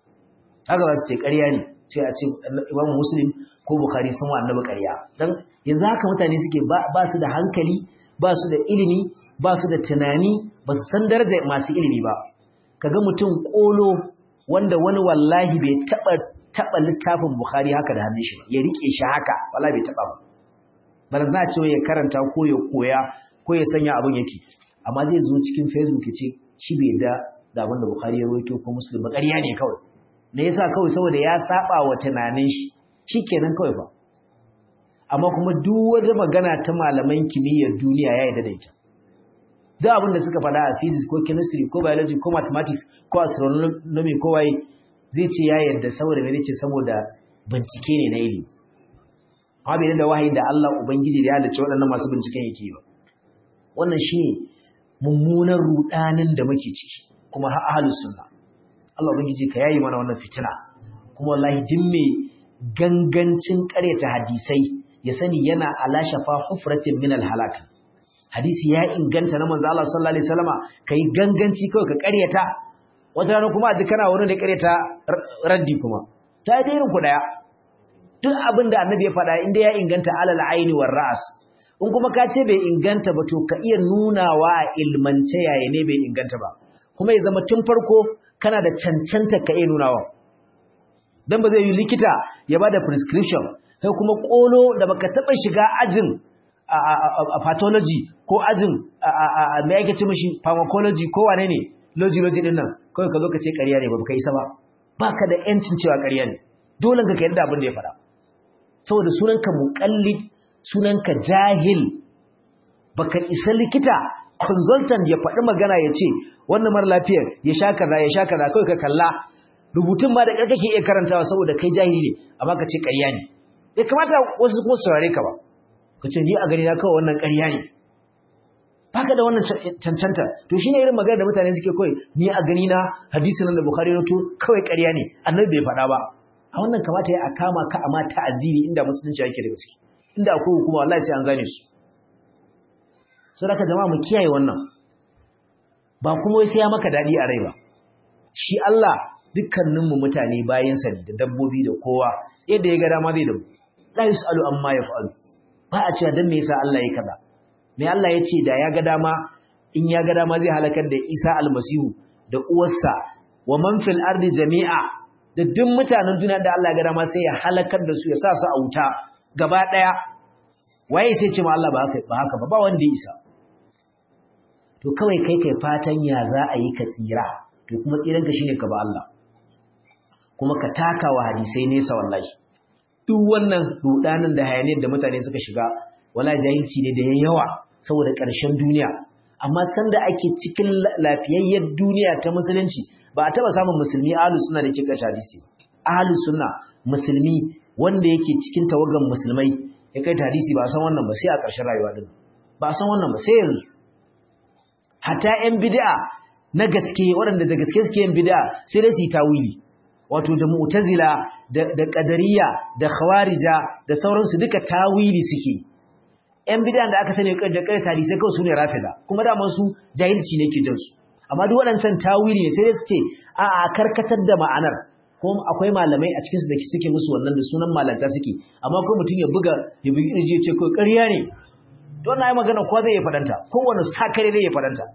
haka za su ce ƙarya ne sai a ce Imam Muslim ko Bukhari sun wa annabi ƙarya dan yanzu haka mutane suke ba su da hankali ba su da ilimi ba su da tunani ba su san darajar masu ilimi ba kaga mutum kolo wanda wani wallahi bai taba taba littafin Bukhari haka da hannun shi ya rike shi haka wallahi bai taba ba bana za a ce ya karanta ko ya koya ko ya sanya abin yake amma zai zo cikin Facebook ya ce shi bai da da abin da Bukhari ya rawaito ko Muslim ba ƙarya ne kawai me yasa kawai saboda ya saba wa tunanin shi shikenan kawai fa amma kuma duk wata magana ta malaman kimiyyar duniya ya yarda da ita duk abin da suka faɗa a physics ko chemistry ko biology ko mathematics ko astronomy ko waye zai ce ya yarda saboda me ce saboda bincike ne na ilimi amma bai da wahayin da Allah ubangiji da ya halicce waɗannan masu binciken yake ba wannan shine mummunan rudanin da muke ciki kuma har ahlus sunna Allah ubangiji ka yayi mana wannan fitina kuma wallahi din me gangancin ƙaryata hadisai ya sani yana ala shafa hufratin min halak hadisi ya inganta na manzo Allah sallallahu alaihi wasallama kai ganganci kawai ka ƙaryata wata rana kuma a ji kana wurin da ƙaryata raddi kuma ta yi irin ku daya duk abin da annabi ya faɗa inda ya inganta alal aini war ra'as in kuma ka ce bai inganta ba to ka iya nunawa a ilmance yaya ne bai inganta ba kuma ya zama tun farko kana da cancanta ka iya nunawa dan ba zai yi likita ya bada prescription kai kuma kolo da baka taba shiga ajin a pathology ko ajin me yake ce mishi pharmacology ko wane ne logi logi din nan kawai ka zo ka ce ƙarya ne ba ka isa ba baka da yancin cewa ƙarya ne dole ka yarda abin da ya faɗa saboda sunanka muqallid sunanka jahil baka isa likita consultant ya faɗi magana ya ce wannan mara lafiyar ya sha kaza ya sha kaza kawai ka kalla rubutun ma da kake iya karantawa saboda kai jahili ne amma ka ce ƙarya ne bai kamata wasu kuma saurare ka ba ka ce ni a gani na kawai wannan ƙarya ne baka da wannan cancanta to shine irin magana da mutane suke kawai ni a gani na hadisin nan da Bukhari ya to kawai ƙarya ne annabi bai faɗa ba a wannan kamata ya kama ka amma ta'aziri inda musulunci yake da gaske inda akwai hukuma wallahi sai an gane su saboda jama'a mu kiyaye wannan ba kuma sai ya maka dadi a rai ba shi Allah dukkaninmu mutane bayansa ne da dabbobi da kowa yadda ya ga dama zai da mu la yusalu amma yaf'alu ba a cewa dan me yasa Allah ya kaza me Allah ya ce da ya ga dama in ya ga dama zai halakar da Isa almasihu da uwarsa wa man fil ardi jami'a da duk mutanen duniya da Allah ya ga dama sai ya halakar da su ya sa su a wuta gaba daya waye sai ce ma Allah ba haka ba haka ba ba wanda ya isa to kawai kai kai fatan ya za a yi ka tsira to kuma tsiranka shine ka ba Allah kuma ka taka wa hadisai nesa wallahi duk wannan rudanin da hayaniyar da mutane suka shiga wala jahilci ne da yawa saboda ƙarshen duniya amma sanda ake cikin lafiyayyar duniya ta musulunci ba a taba samun musulmi ahlus sunna da ke kashe hadisi ahlus sunna musulmi wanda yake cikin tawagan musulmai ya kai hadisi ba san wannan ba sai a ƙarshen rayuwa din ba san wannan ba sai yanzu hatta yan bid'a na gaske waɗanda da gaske suke yin bid'a sai dai su yi tawili wato da mu'tazila da qadariyya da khawarija da sauransu duka tawili suke yan bid'a da aka sani da kai hadisi kawai sune rafida kuma da su jahilci ne ke jin su amma duk waɗancan tawili ne sai dai su ce a a karkatar da ma'anar kuma akwai malamai a cikinsu da suke musu wannan da sunan malanta suke amma ko mutum ya buga ya bugi irji ya ce ko ƙarya ne don na yi magana ko zai yi fadanta kowane sakare zai yi fadanta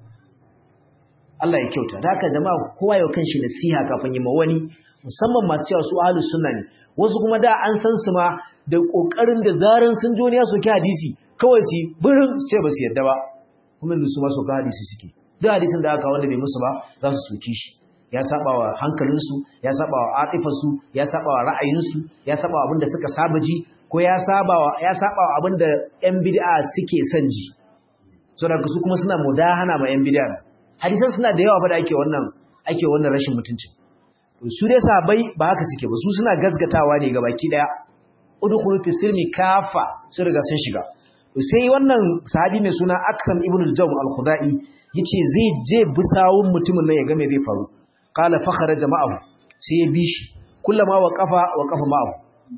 Allah ya kyauta da haka jama'a kowa yau kanshi nasiha kafin yi ma wani musamman masu cewa su ahlus sunna ne wasu kuma da an san su ma da kokarin da zaran sun jo ne ya soki hadisi kawai su birin su ce ba su yadda ba kuma yanzu su ma soka hadisi suke duk hadisin da aka wanda bai musu ba za su soki shi ya saba wa hankalinsu ya saba wa atifarsu ya saba wa ra'ayinsu ya saba wa abinda suka saba ji ko ya saba wa ya saba wa abinda yan bid'a suke son ji so da su kuma suna mudahana ma yan bid'a hadisan suna da yawa fa da ake wannan ake wannan rashin mutunci su dai sabai ba haka suke ba su suna gasgatawa ne gabaki daya udkhulu fi silmi kafa su riga sun shiga sai wannan sahabi mai suna Aksam ibn al-Jawm al-Khudai yace zai je bisawun mutumin nan ya ga me zai faru qala fa kharaja ma'ahu sai ya bi shi kullama wa qafa wa qafa ma'ahu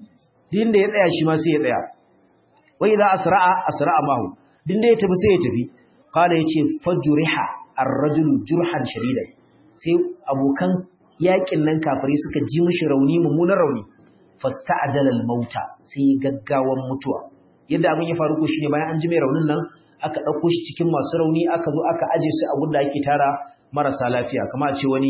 din da ya tsaya shi ma sai ya tsaya wai idza asra'a asra'a ma'ahu din da ya tafi sai ya tafi qala yace fajriha ar-rajulu jurhan shadidan sai abokan yakin nan kafiri suka ji mishi rauni mummunan rauni fasta'jala al-mauta sai gaggawan mutuwa yadda abin ya faru ko shine bayan an ji mai raunin nan aka dauko shi cikin masu rauni aka zo aka aje su a gunda ake tara marasa lafiya kamar a ce wani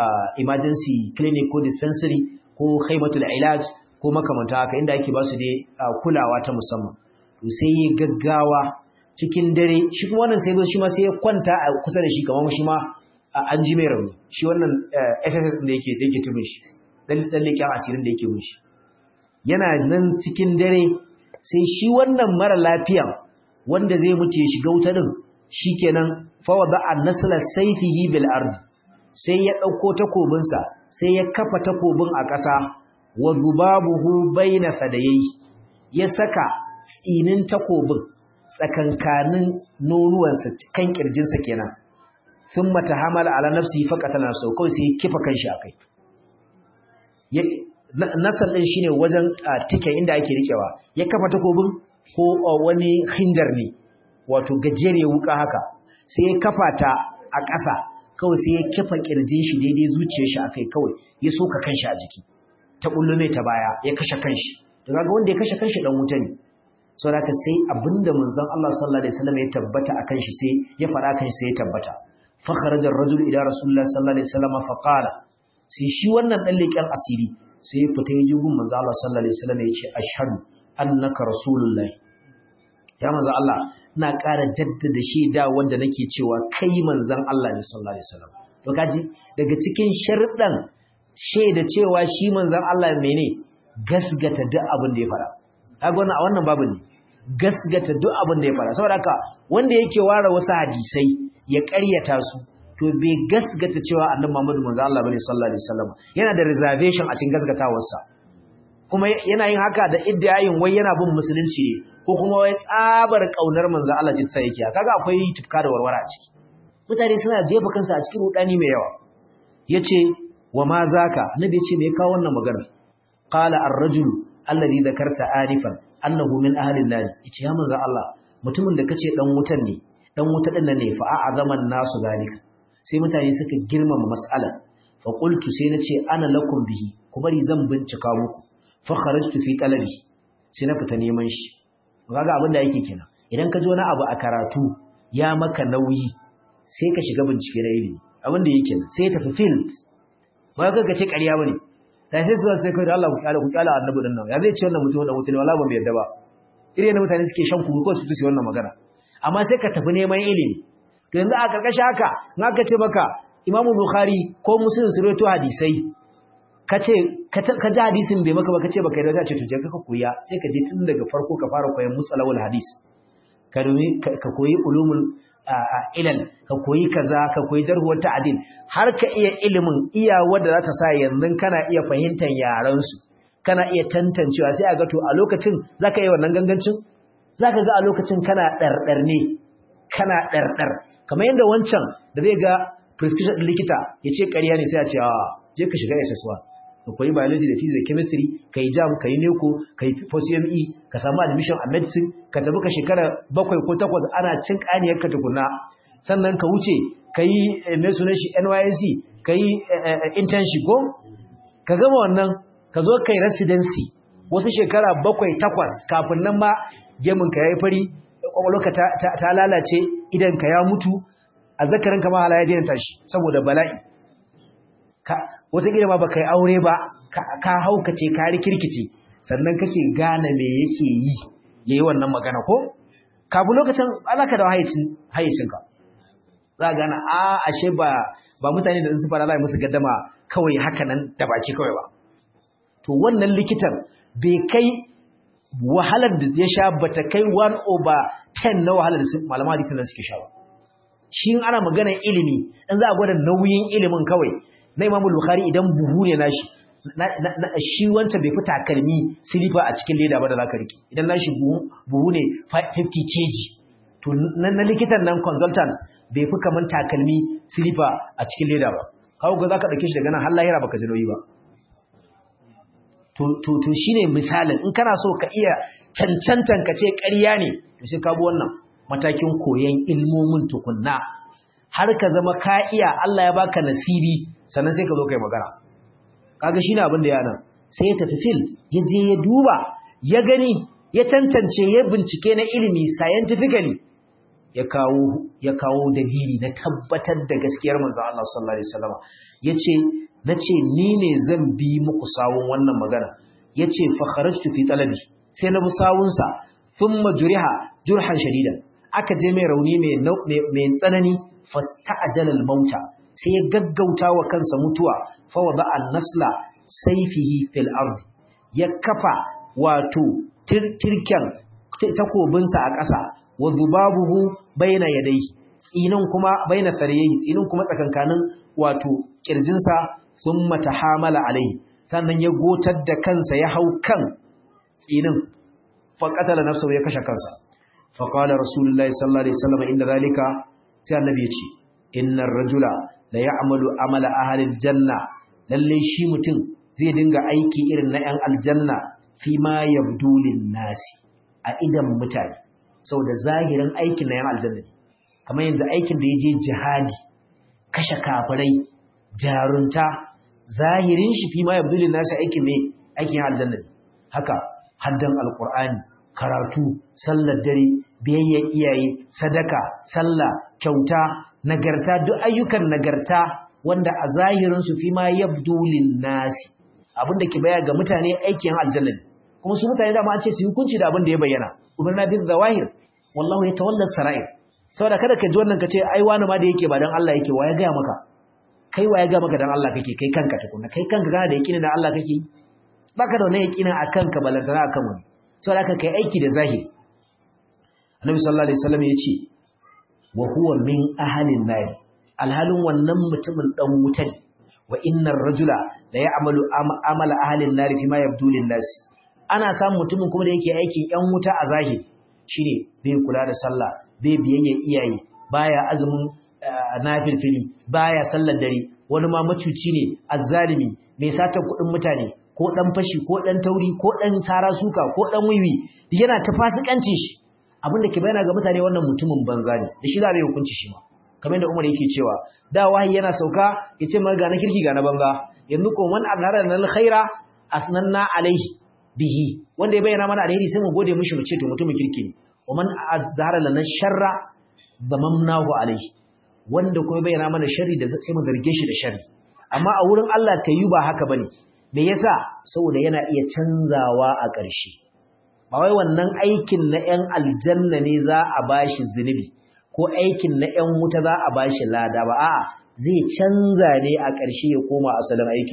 emergency clinic ko dispensary ko khaimatul ilaj ko makamanta haka inda ake ba su dai kulawa ta musamman to sai ya gaggawa cikin dare shi kuma wannan sai shi ma sai ya kwanta a kusa da shi kamar shi ma an ji mai rauni shi wannan SSS da yake da yake tubin shi dan leƙen asirin da yake mun shi yana nan cikin dare sai shi wannan mara lafiyan wanda zai mutu ya shiga wuta din shikenan fa wada an-nasla sayfihi bil ard sai ya dauko takobinsa sai ya kafa takobin a ƙasa wa zubabuhu baina fadayi ya saka tsinin takobin tsakankanin nonuwansa kan kirjinsa kenan thumma tahamala ala nafsihi faqatala nafsuhu kawai sai ya kifa kanshi akai nasal din shine wajen tike inda ake rikewa ya kafa takobin ko wani hinjar ne wato gajere wuka haka sai ya kafa ta a ƙasa kawai sai ya kifa kirjin shi daidai zuciyar shi akai kawai ya soka kanshi a jiki ta kullume ta baya ya kashe kanshi to kaga wanda ya kashe kanshi dan wuta ne so haka sai abinda manzon Allah sallallahu alaihi wasallam ya tabbata akan shi sai ya fara kan sai ya tabbata fa kharaja ar-rajul ila rasulullah sallallahu alaihi wasallam fa qala sai shi wannan dan leken asiri sai ya fita ya ji gun manzo Allah sallallahu alaihi wasallam ya ce ashhadu annaka rasulullahi ya manzo Allah ina ƙara jaddada shaida wanda nake cewa kai manzon Allah ne sallallahu alaihi wasallam to kaji daga cikin sharɗan shaida cewa shi manzon Allah mene gasgata duk abin da ya fara kaga wannan a wannan babu ne gasgata duk abin da ya fara saboda haka wanda yake ware wasu hadisai ya ƙaryata su to bai gasgata cewa annabi Muhammadu manzo Allah bane sallallahu alaihi wasallam yana da reservation a cikin gasgatawarsa kuma yana yin haka da iddayin wai yana bin musulunci ne ko kuma wai tsabar kaunar manzo Allah ce sai yake kaga akwai tufka da warwara a ciki mutane suna jefa kansu a cikin rudani mai yawa yace wa ma zaka annabi yace me kawo wannan magana qala ar-rajulu alladhi dhakarta anifan annahu min ahli an-nar yace ya manzo Allah mutumin da kace dan wutan ne dan wuta din ne fa a'azaman nasu zalika sai mutane suka girmama mas'alar fa qultu sai nace ana lakum bihi ku bari zan bincika muku fa kharajtu fi talabi sai na fita neman shi kaga abin da yake kenan idan ka ji wani abu a karatu ya maka nauyi sai ka shiga bincike na ilimi abin da yake sai ya tafi field ba ka ga ce ƙarya bane da sai su sai kai da Allah ku kyala ku kyala annabi din nan ya zai ce wannan mutum da mutum wala ba mu yarda ba irin da mutane suke shan kunu ko su tusi wannan magana amma sai ka tafi neman ilimi to yanzu a karkashin haka in aka ce maka Imam Bukhari ko Muslim su rawaito hadisai ka ce ka ji hadisin bai maka ba ka ce baka yi da ce to je ka koya sai ka je tun daga farko ka fara koyan musalawul hadis ka domin ka koyi ulumul ilal ka koyi kaza ka koyi jarhuwar ta'adil har ka iya ilimin iya wanda za ta sa yanzu kana iya fahimtar yaran su kana iya tantancewa sai a ga to a lokacin zaka yi wannan gangancin zaka ga a lokacin kana dardar ne kana dardar kamar yadda wancan da zai ga prescription din likita ya ce ƙarya ne sai a ce a je ka shiga SS1 ka koyi biology da physics da chemistry ka yi jam ka yi neco ka yi post-UME ka samu admission a medicine ka tafi ka shekara bakwai ko takwas ana cin ƙaniyar ka tukuna sannan ka wuce ka yi mai sunan shi NYSC ka yi internship ko ka gama wannan ka zo ka yi residency wasu shekara bakwai takwas kafin nan ma gemin ka ya yi fari kwakwalwarka ta lalace idan ka ya mutu a zakarin ka ma halaya daina tashi saboda bala'i wataƙila ma ba ka yi aure ba ka haukace ka rikirkice sannan kake gane me yake yi ya yi wannan magana ko kafin lokacin alaka da hayyacinka za a gane a ashe ba ba mutane da su fara lai musu gaddama kawai haka nan da baki kawai ba to wannan likitan bai kai wahalar da ya sha bata kai 1 over 10 na wahalar da malama hadisi nan suke sha ba shi ana maganar ilimi in za a gwada nauyin ilimin kawai na Imam Bukhari idan buhu ne nashi shi wancan bai fi takalmi silifa a cikin leda ba da zaka riki idan nashi buhu ne 50 kg to na likitan nan consultant bai fi kaman takalmi silifa a cikin leda ba kawo ga zaka dauke shi daga nan har lahira baka ji nauyi ba to to to shine misalin in kana so ka iya cancantan ka ce ƙarya ne to sai ka bi wannan matakin koyon ilmomin tukunna har ka zama ka iya Allah ya baka nasibi sannan sai ka zo kai magana kaga shine abin da ya nan sai ya tafi fil ya je ya duba ya gani ya tantance ya bincike na ilimi scientifically ya kawo ya kawo dalili na tabbatar da gaskiyar manzon Allah sallallahu alaihi wasallam yace nace ni ne zan bi muku sawun wannan magana yace fa kharajtu fi talabi sai na bi sawun sa thumma juriha jurhan shadidan aka je mai rauni mai mai tsanani fasta'jala al-mauta sai ya gaggauta wa kansa mutuwa fa wada an-nasla sayfihi fil ard ya kafa wato tirken takobinsa a ƙasa wa zubabuhu baina yadayhi tsinin kuma baina sarayhi tsinin kuma tsakankanin wato kirjinsa thumma tahamala alai sannan ya gotar da kansa ya hau kan tsinin fa qatala nafsahu ya kashe kansa fa qala rasulullahi sallallahu alaihi wasallam inda zalika sai annabi ya ce innar rajula la ya'malu amala ahli aljanna lalle shi mutum zai dinga aiki irin na 'yan aljanna fi ma yabdu lin nasi a idan mutane saboda zahirin aikin na 'yan aljanna ne kamar yanzu aikin da ya je jihadi kashe kafirai jarunta zahirin shi fi ma yabdu lin nasi aikin ne aikin aljanna ne haka haddan alqur'ani karatu sallar dare biyayyar iyaye sadaka sallah kyauta nagarta duk ayyukan nagarta wanda a zahirin su fi ma yabdu lin nasi abinda ke baya ga mutane aikin aljanna ne kuma su mutane da ma an ce su hukunci da abin da ya bayyana umarna bil zawahir wallahu yatawalla sarair saboda kada ka ji wannan ka ce ai wani ma da yake ba dan Allah yake wa ya ga maka kai wa ya ga maka dan Allah kake kai kanka tukuna kai kanka kana da yakinin dan Allah kake baka da wannan yakinin akan ka balantana akan wani saboda haka kai aiki da zahiri Annabi sallallahu alaihi wasallam ya ce wa huwa min ahlin nar alhalin wannan mutumin dan wuta ne wa innar rajula la ya'malu amala ahlin nar fi ma yabdu lin nas ana samun mutumin kuma da yake aikin yan wuta a zahiri shine bai kula da sallah bai biyayya iyaye baya azumin nafilfili baya sallar dare wani ma macuci ne azzalimi mai sata kuɗin mutane ko dan fashi ko dan tauri ko dan tsara suka ko dan wiwi yana ta fasikancin shi abin da ke bayyana ga mutane wannan mutumin banza ne da shi za a yi hukunci shi ma kamar yadda Umar yake cewa da wahayi yana sauka yace ma ga na kirki ga na banza yanzu ko man anara lana alkhaira asnanna alaihi bihi wanda ya bayyana mana alheri sai mu gode mishi mu ce to mutumin kirki ne wa man azhara lana sharra damamnahu alaihi wanda kuma bayyana mana sharri da sai mu zarge shi da sharri amma a wurin Allah ta yi ba haka bane me yasa saboda yana iya canzawa a ƙarshe ba wai wannan aikin na 'yan aljanna ne za a bashi zunubi ko aikin na 'yan wuta za a bashi lada ba a'a zai canza ne a ƙarshe ya koma asalin aikin shi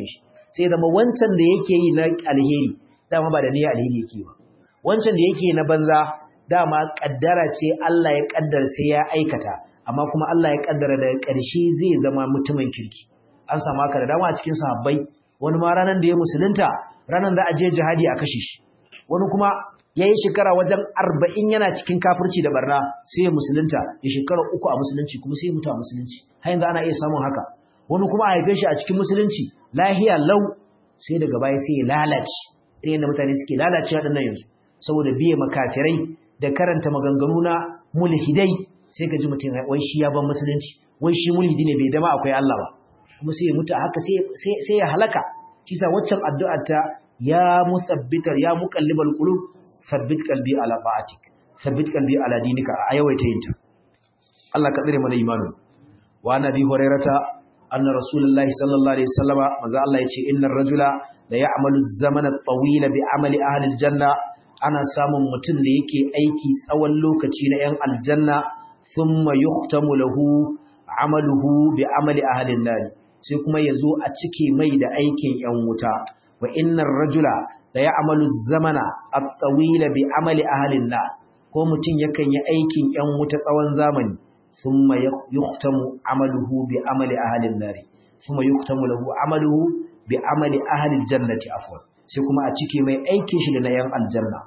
sai zama wancan da yake yi na alheri dama ba da niyyar alheri yake ba wancan da yake na banza dama kaddara ce Allah ya kaddara sai ya aikata amma kuma Allah ya kaddara daga ƙarshe zai zama mutumin kirki an samu haka da dama a cikin sahabbai wani ma ranar da ya musulunta ranar da a je jihadi a kashe shi wani kuma ya yi shekara wajen arba'in yana cikin kafirci da barna sai ya musulunta ya shekara uku a musulunci kuma sai ya mutu a musulunci har yanzu ana iya samun haka wani kuma a haife shi a cikin musulunci lahiya lau sai daga baya sai ya lalace irin yadda mutane suke lalacewa ɗin nan yanzu saboda biye makafirai da karanta maganganu na mulhidai sai ka ji mutum wai shi ya ban musulunci wai shi mulhidi ne bai dama akwai Allah ba kuma sai ya mutu a haka sai ya halaka kisa waccan addu'ar ta ya musabbitar ya muqallibal qulub sabbit qalbi ala ta'atik sabbit qalbi ala dinika a yawaita yinta Allah ka tsare mana imanu wa nabi hurairata anna rasulullahi sallallahu alaihi wasallama maza Allah yace innar rajula la ya'malu az-zamana at-tawila bi amali ahli al-janna ana samun mutum da yake aiki tsawon lokaci na 'yan aljanna thumma yuhtamu lahu amaluhu bi amali ahli an-nar sai kuma yazo a cike mai da aikin 'yan wuta wa innar rajula la ya'malu az-zamana at-tawila bi amali ahli an-nar ko mutum yakan yi aikin 'yan wuta tsawon zamani thumma yuhtamu amaluhu bi amali ahli an-nar thumma yuhtamu lahu amaluhu bi amali ahli al-jannati afwan sai kuma a cike mai aikin shi da na yan aljanna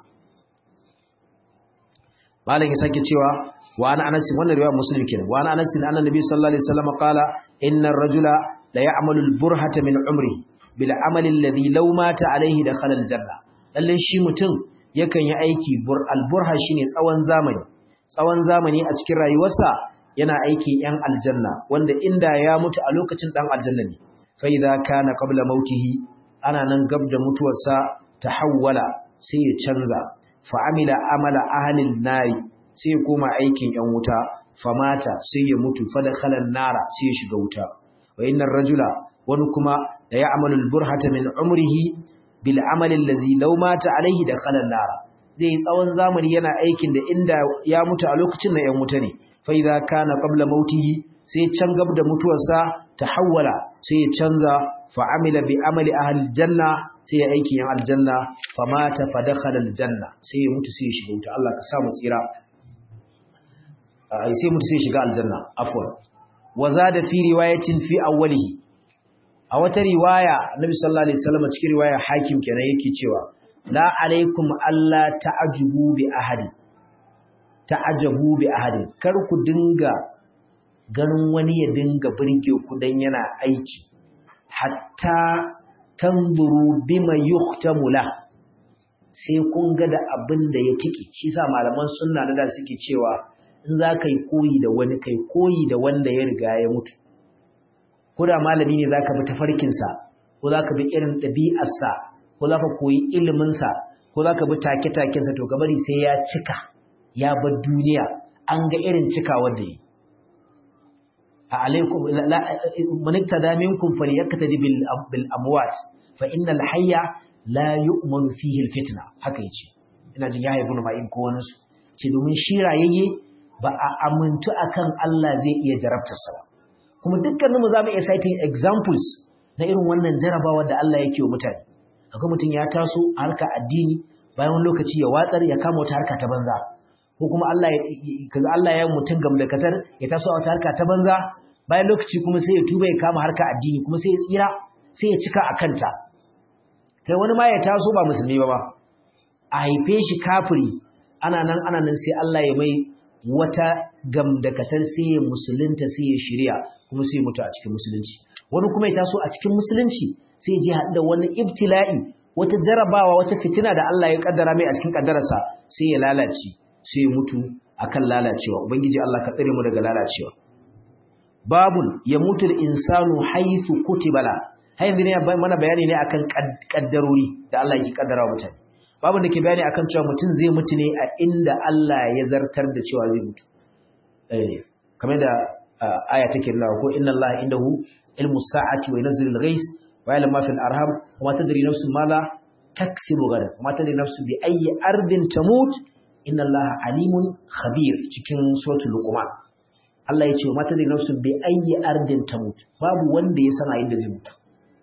malam ya sake cewa wa ana anas wannan riwaya muslim kenan wa ana anas anna nabi sallallahu alaihi wasallam qala inna ar-rajula la ya'malu al-burhata min umri bil amali alladhi law mata alaihi dakhala al-janna lalle shi mutum yakan yi aiki bur al-burha shine tsawon zamani tsawon zamani a cikin rayuwarsa yana aikin yan aljanna wanda inda ya mutu a lokacin dan aljanna ne fa idza kana qabla mautihi ana nan gab da mutuwarsa ta hawwala sai ya canza fa'amila amala ahalin nari sai ya koma aikin ‘yan wuta famata sai ya mutu fada kalan nara sai ya shiga wuta wa innan rajula wani kuma da ya amalul burhata min umrihi bil amalin lazi laumata alaihi da kalan nara zai tsawon zamani yana aikin da inda ya mutu a lokacin na ‘yan wuta ne fa idza kana qabla mautihi sai can gab da mutuwarsa ta hawwala sai ya canza fa'amila bi amali ahli janna sai ya aiki yan aljanna famata fa dakhala aljanna sai ya mutu sai ya shiga wuta Allah ka sa mu tsira ai sai mutu sai ya shiga aljanna afwan wa zada fi riwayatin fi awwalihi a wata riwaya Nabi sallallahu alaihi wasallam cikin riwaya hakim kenan yake cewa la alaikum alla ta'ajubu bi ahadi ta'ajabu bi ahadi kar ku dinga ganin wani ya dinga burge ku dan yana aiki hatta tanzuru bima yuhtamu la sai kun ga da abin da ya tiki shi sa malaman sunna da suke cewa in za ka yi koyi da wani kai koyi da wanda ya riga ya mutu ko da malami ne za ka bi tafarkinsa ko za ka bi irin ɗabi'arsa ko za ka koyi iliminsa ko za ka bi take-takensa to bari sai ya cika ya bar duniya an ga irin cikawar da yi a alaikum man iktada minkum falyaktadi bil bil amwat fa innal hayya la yu'manu fihi al fitna haka yace ina jin ya haifu ma'in ko wani su ce domin shi rayayye ba a amintu akan Allah zai iya jarabtarsa ba kuma dukkaninmu za mu iya citing examples na irin wannan jarabawa da Allah yake wa mutane akwai mutum ya taso a harka addini bayan wani lokaci ya watsar ya kama wata harka ta banza ko kuma Allah kaga Allah ya mutum gamdakatar ya taso a wata harka ta banza bayan lokaci kuma sai ya tuba ya kama harka addini kuma sai ya tsira sai ya cika a kanta kai wani ma ya taso ba musulmi ba ba a haife shi kafiri ana nan ana nan sai Allah ya mai wata gamdakatar sai ya musulunta sai ya shirya kuma sai ya mutu a cikin musulunci wani kuma ya taso a cikin musulunci sai ya je haɗu da wani ibtila'i wata jarabawa wata fitina da Allah ya kaddara mai a cikin kaddararsa sai ya lalace sai ya mutu akan lalacewa ubangiji Allah ka tsare mu daga lalacewa babun ya mutu insanu haythu kutibala har yanzu ne mana bayani ne akan kaddarori da Allah yake kaddara mutane babun da ke bayani akan cewa mutum zai mutu ne a inda Allah ya zartar da cewa zai mutu eh kamar da aya take nuna ko inna Allah indahu ilmu sa'ati wa yunzilul ghais wa ya'lamu ma fil arham wa ma tadri nafsun ma la taksibu gadan wa ma tadri nafsun bi ayyi ardin tamut inna Allah alimun khabir cikin suratul luqman Allah ya ce wa mata da nafsu bi ayyi ardin tamut babu wanda ya sana inda zai mutu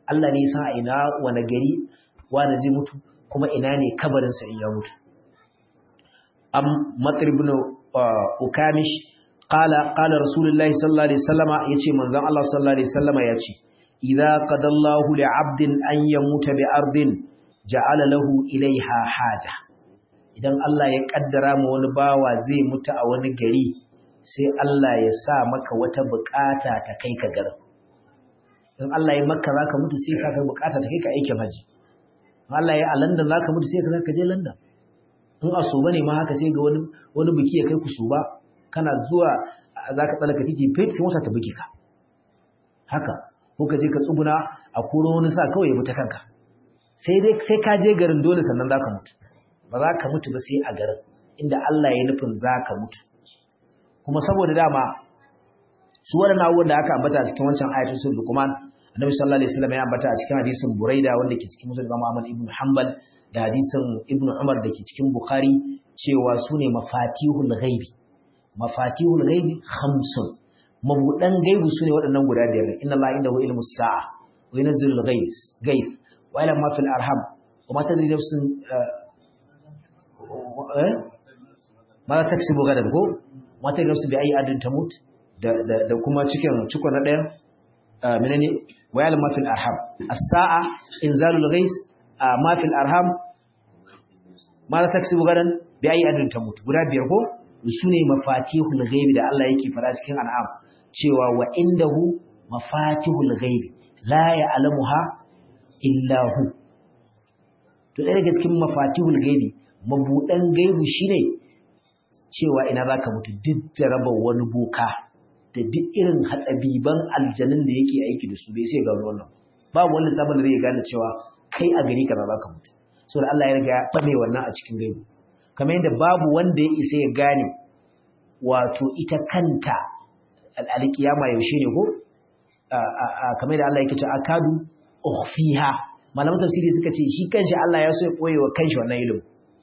Allah ne san a ina wani gari wani zai mutu kuma ina ne kabarinsa in ya mutu am matsar ibn ukamish qala qala rasulullahi sallallahu alaihi wasallama yace manzon Allah sallallahu alaihi wasallama yace idza qadallahu li'abdin an yamuta bi ardin ja'ala lahu ilaiha haja idan Allah ya kaddara ma wani bawa zai mutu a wani gari sai Allah ya sa maka wata bukata ta kai ka garin in Allah ya maka zaka mutu sai ka kai bukata ta kai ka aikin haji in Allah ya a London zaka mutu sai ka je London in a Soba ne ma haka sai ga wani wani biki ya kai ku Soba kana zuwa zaka tsallaka titi fit sai wata ta buki ka haka ko ka je ka tsuguna a koro wani sa kawai ya mutu kanka sai dai sai ka je garin dole sannan zaka mutu ba za ka mutu ba sai a garin inda Allah ya nufin za ka mutu kuma saboda dama su waɗannan abubuwan da aka ambata a cikin wancan ayatul sun lukuman annabi sallallahu alaihi wasallam ya ambata a cikin hadisin buraida wanda ke cikin musulun imam ahmad ibn hanbal da hadisin ibn umar da ke cikin bukhari cewa su ne mafatihul ghaibi mafatihul ghaibi khamsun mabudan gaibu su ne waɗannan guda biyar inna allaha indahu ilmu sa'a wa yunzilul ghaiz ghaib wa ila ma fil arham wa ma tadri nafsun ma taksibu gadan ko mata da su bi ayi adin tamut da da kuma cikin cikon na ɗayan menene wayal mafil arham as-sa'a inzalul ghais ma fil arham ma taksibu gadan bi ayi adin tamut guda biyar ko sune mafatihul ghaibi da Allah yake fara cikin an'am cewa wa indahu mafatihul ghaibi la ya'lamuha illa hu to ɗaya daga cikin mafatihul ghaibi mabudan gaibu shine cewa ina za ka mutu duk jarabar wani boka da duk irin hatsabiban aljanin da yake aiki da su bai sai gano wannan babu wani sabon da zai gane cewa kai a gari kaza za ka mutu so da Allah ya riga ya ɓame wannan a cikin gaibu kamar yadda babu wanda ya isa ya gane wato ita kanta alƙiyama yaushe ne ko kamar yadda Allah yake cewa akadu ukhfiha malaman tafsiri suka ce shi kanshi Allah ya so ya koyewa wa kanshi wannan ilimin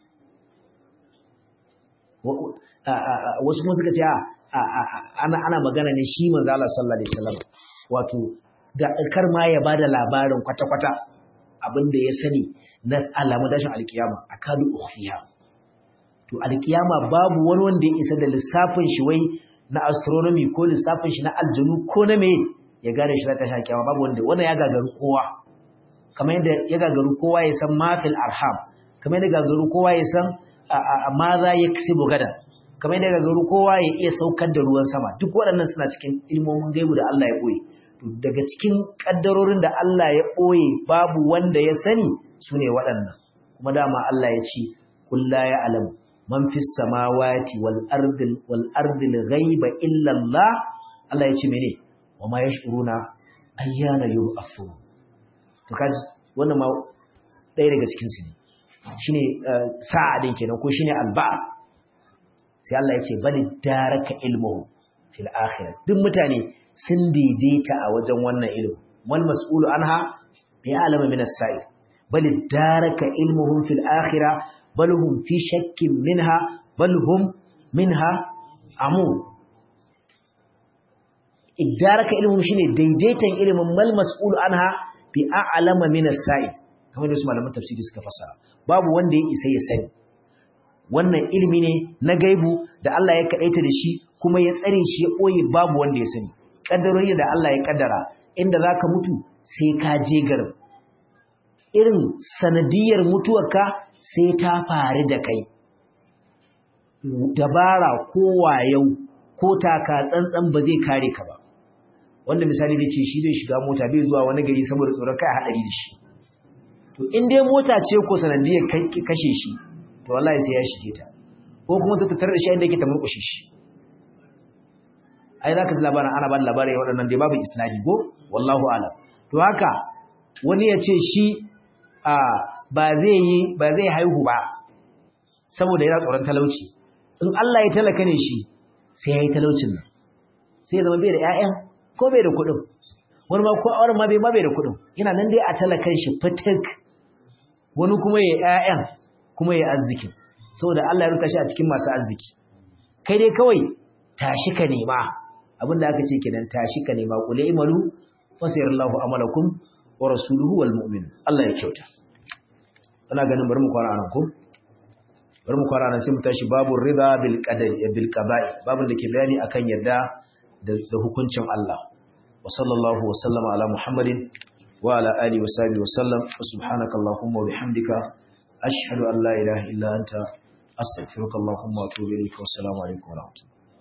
wasu kuma suka ce ana ana magana ne shi manzo Allah sallallahu alaihi wasallam wato da kar ma ya bada labarin kwata-kwata abinda ya sani na alamun dashin alkiyama akadu ukhfiha to alkiyama babu wani wanda ya isa da lissafin shi wai na astronomy ko lissafin shi na aljanu ko na me ya gane shi ta alkiyama babu wanda wannan ya gagaru kowa kamar yadda ya gagaru kowa ya san mafil arham kamar yadda gagaru kowa ya san ma za ya kisibu gada kamar yadda gagaru kowa ya iya saukar da ruwan sama duk waɗannan suna cikin ilmomin gaibu da Allah ya ɓoye daga cikin ƙaddarorin da Allah ya ɓoye babu wanda ya sani su ne waɗannan kuma dama Allah ya ce kulla ya alamu man fi samawati wal ardil wal ardil ghaiba illa Allah Allah ya ce mene wa ma yashuruna ayyana yub'athun to kaji wannan ma ɗaya daga cikin su ne shine sa'a din kenan ko shine alba sai Allah yake bali daraka ilmuhu fil akhirah duk mutane sun daidaita a wajen wannan ilimi wal mas'ulu anha bi alama min as-sa'il bali daraka ilmuhum fil akhirah bal hum fi shakkin minha bal hum minha amun idaraka ilmuhum shine daidaitan ilimin mal mas'ulu anha bi a'lama min as-sa'il kamar da su malaman tafsiri suka fassara babu wanda ya isa ya sani wannan ilimi ne na gaibu da Allah ya kadaita da shi kuma ya tsare shi ya boye babu wanda ya sani kaddarori da Allah ya kaddara inda zaka mutu sai ka je garin irin sanadiyar mutuwarka sai ta faru da kai dabara ko wayau ko taka tsantsan ba zai kare ka ba wanda misali ne ce shi zai shiga mota bai zuwa wani gari saboda tsoron kai haɗari da shi to in dai mota ce ko sanadiyar kashe shi to wallahi sai ya shige ta ko kuma ta tattare da shi inda yake ta murƙushe shi ai zaka ji labarin ana ba da labarai waɗannan dai babu isnadi go wallahu alam to haka wani ya ce shi a ba zai yi ba zai haihu ba saboda yana tsoron talauci in Allah ya talaka ne shi sai ya yi talaucin nan sai ya zama bai da ƴaƴan ko bai da kuɗin wani ma ko auren ma bai ma bai da kuɗin yana nan dai a talakan shi fitik wani kuma ya ƴaƴan kuma ya arzikin saboda Allah ya ruka shi a cikin masu arziki kai dai kawai tashi ka nema abinda aka ce kenan tashi ka nema qul imalu fasayarallahu amalakum wa rasuluhu wal mu'min Allah ya kyauta ana ganin bari mu kwana anan ko bari mu kwana anan sai mu tashi babu rida bil qadari bil qada'i babun da ke bayani akan yadda da hukuncin Allah wa sallallahu wa sallama ala muhammadin wa ala alihi wa sahbihi wa sallam subhanaka allahumma wa bihamdika ashhadu an la ilaha illa anta astaghfiruka allahumma wa atubu ilayk wa assalamu alaikum wa rahmatullahi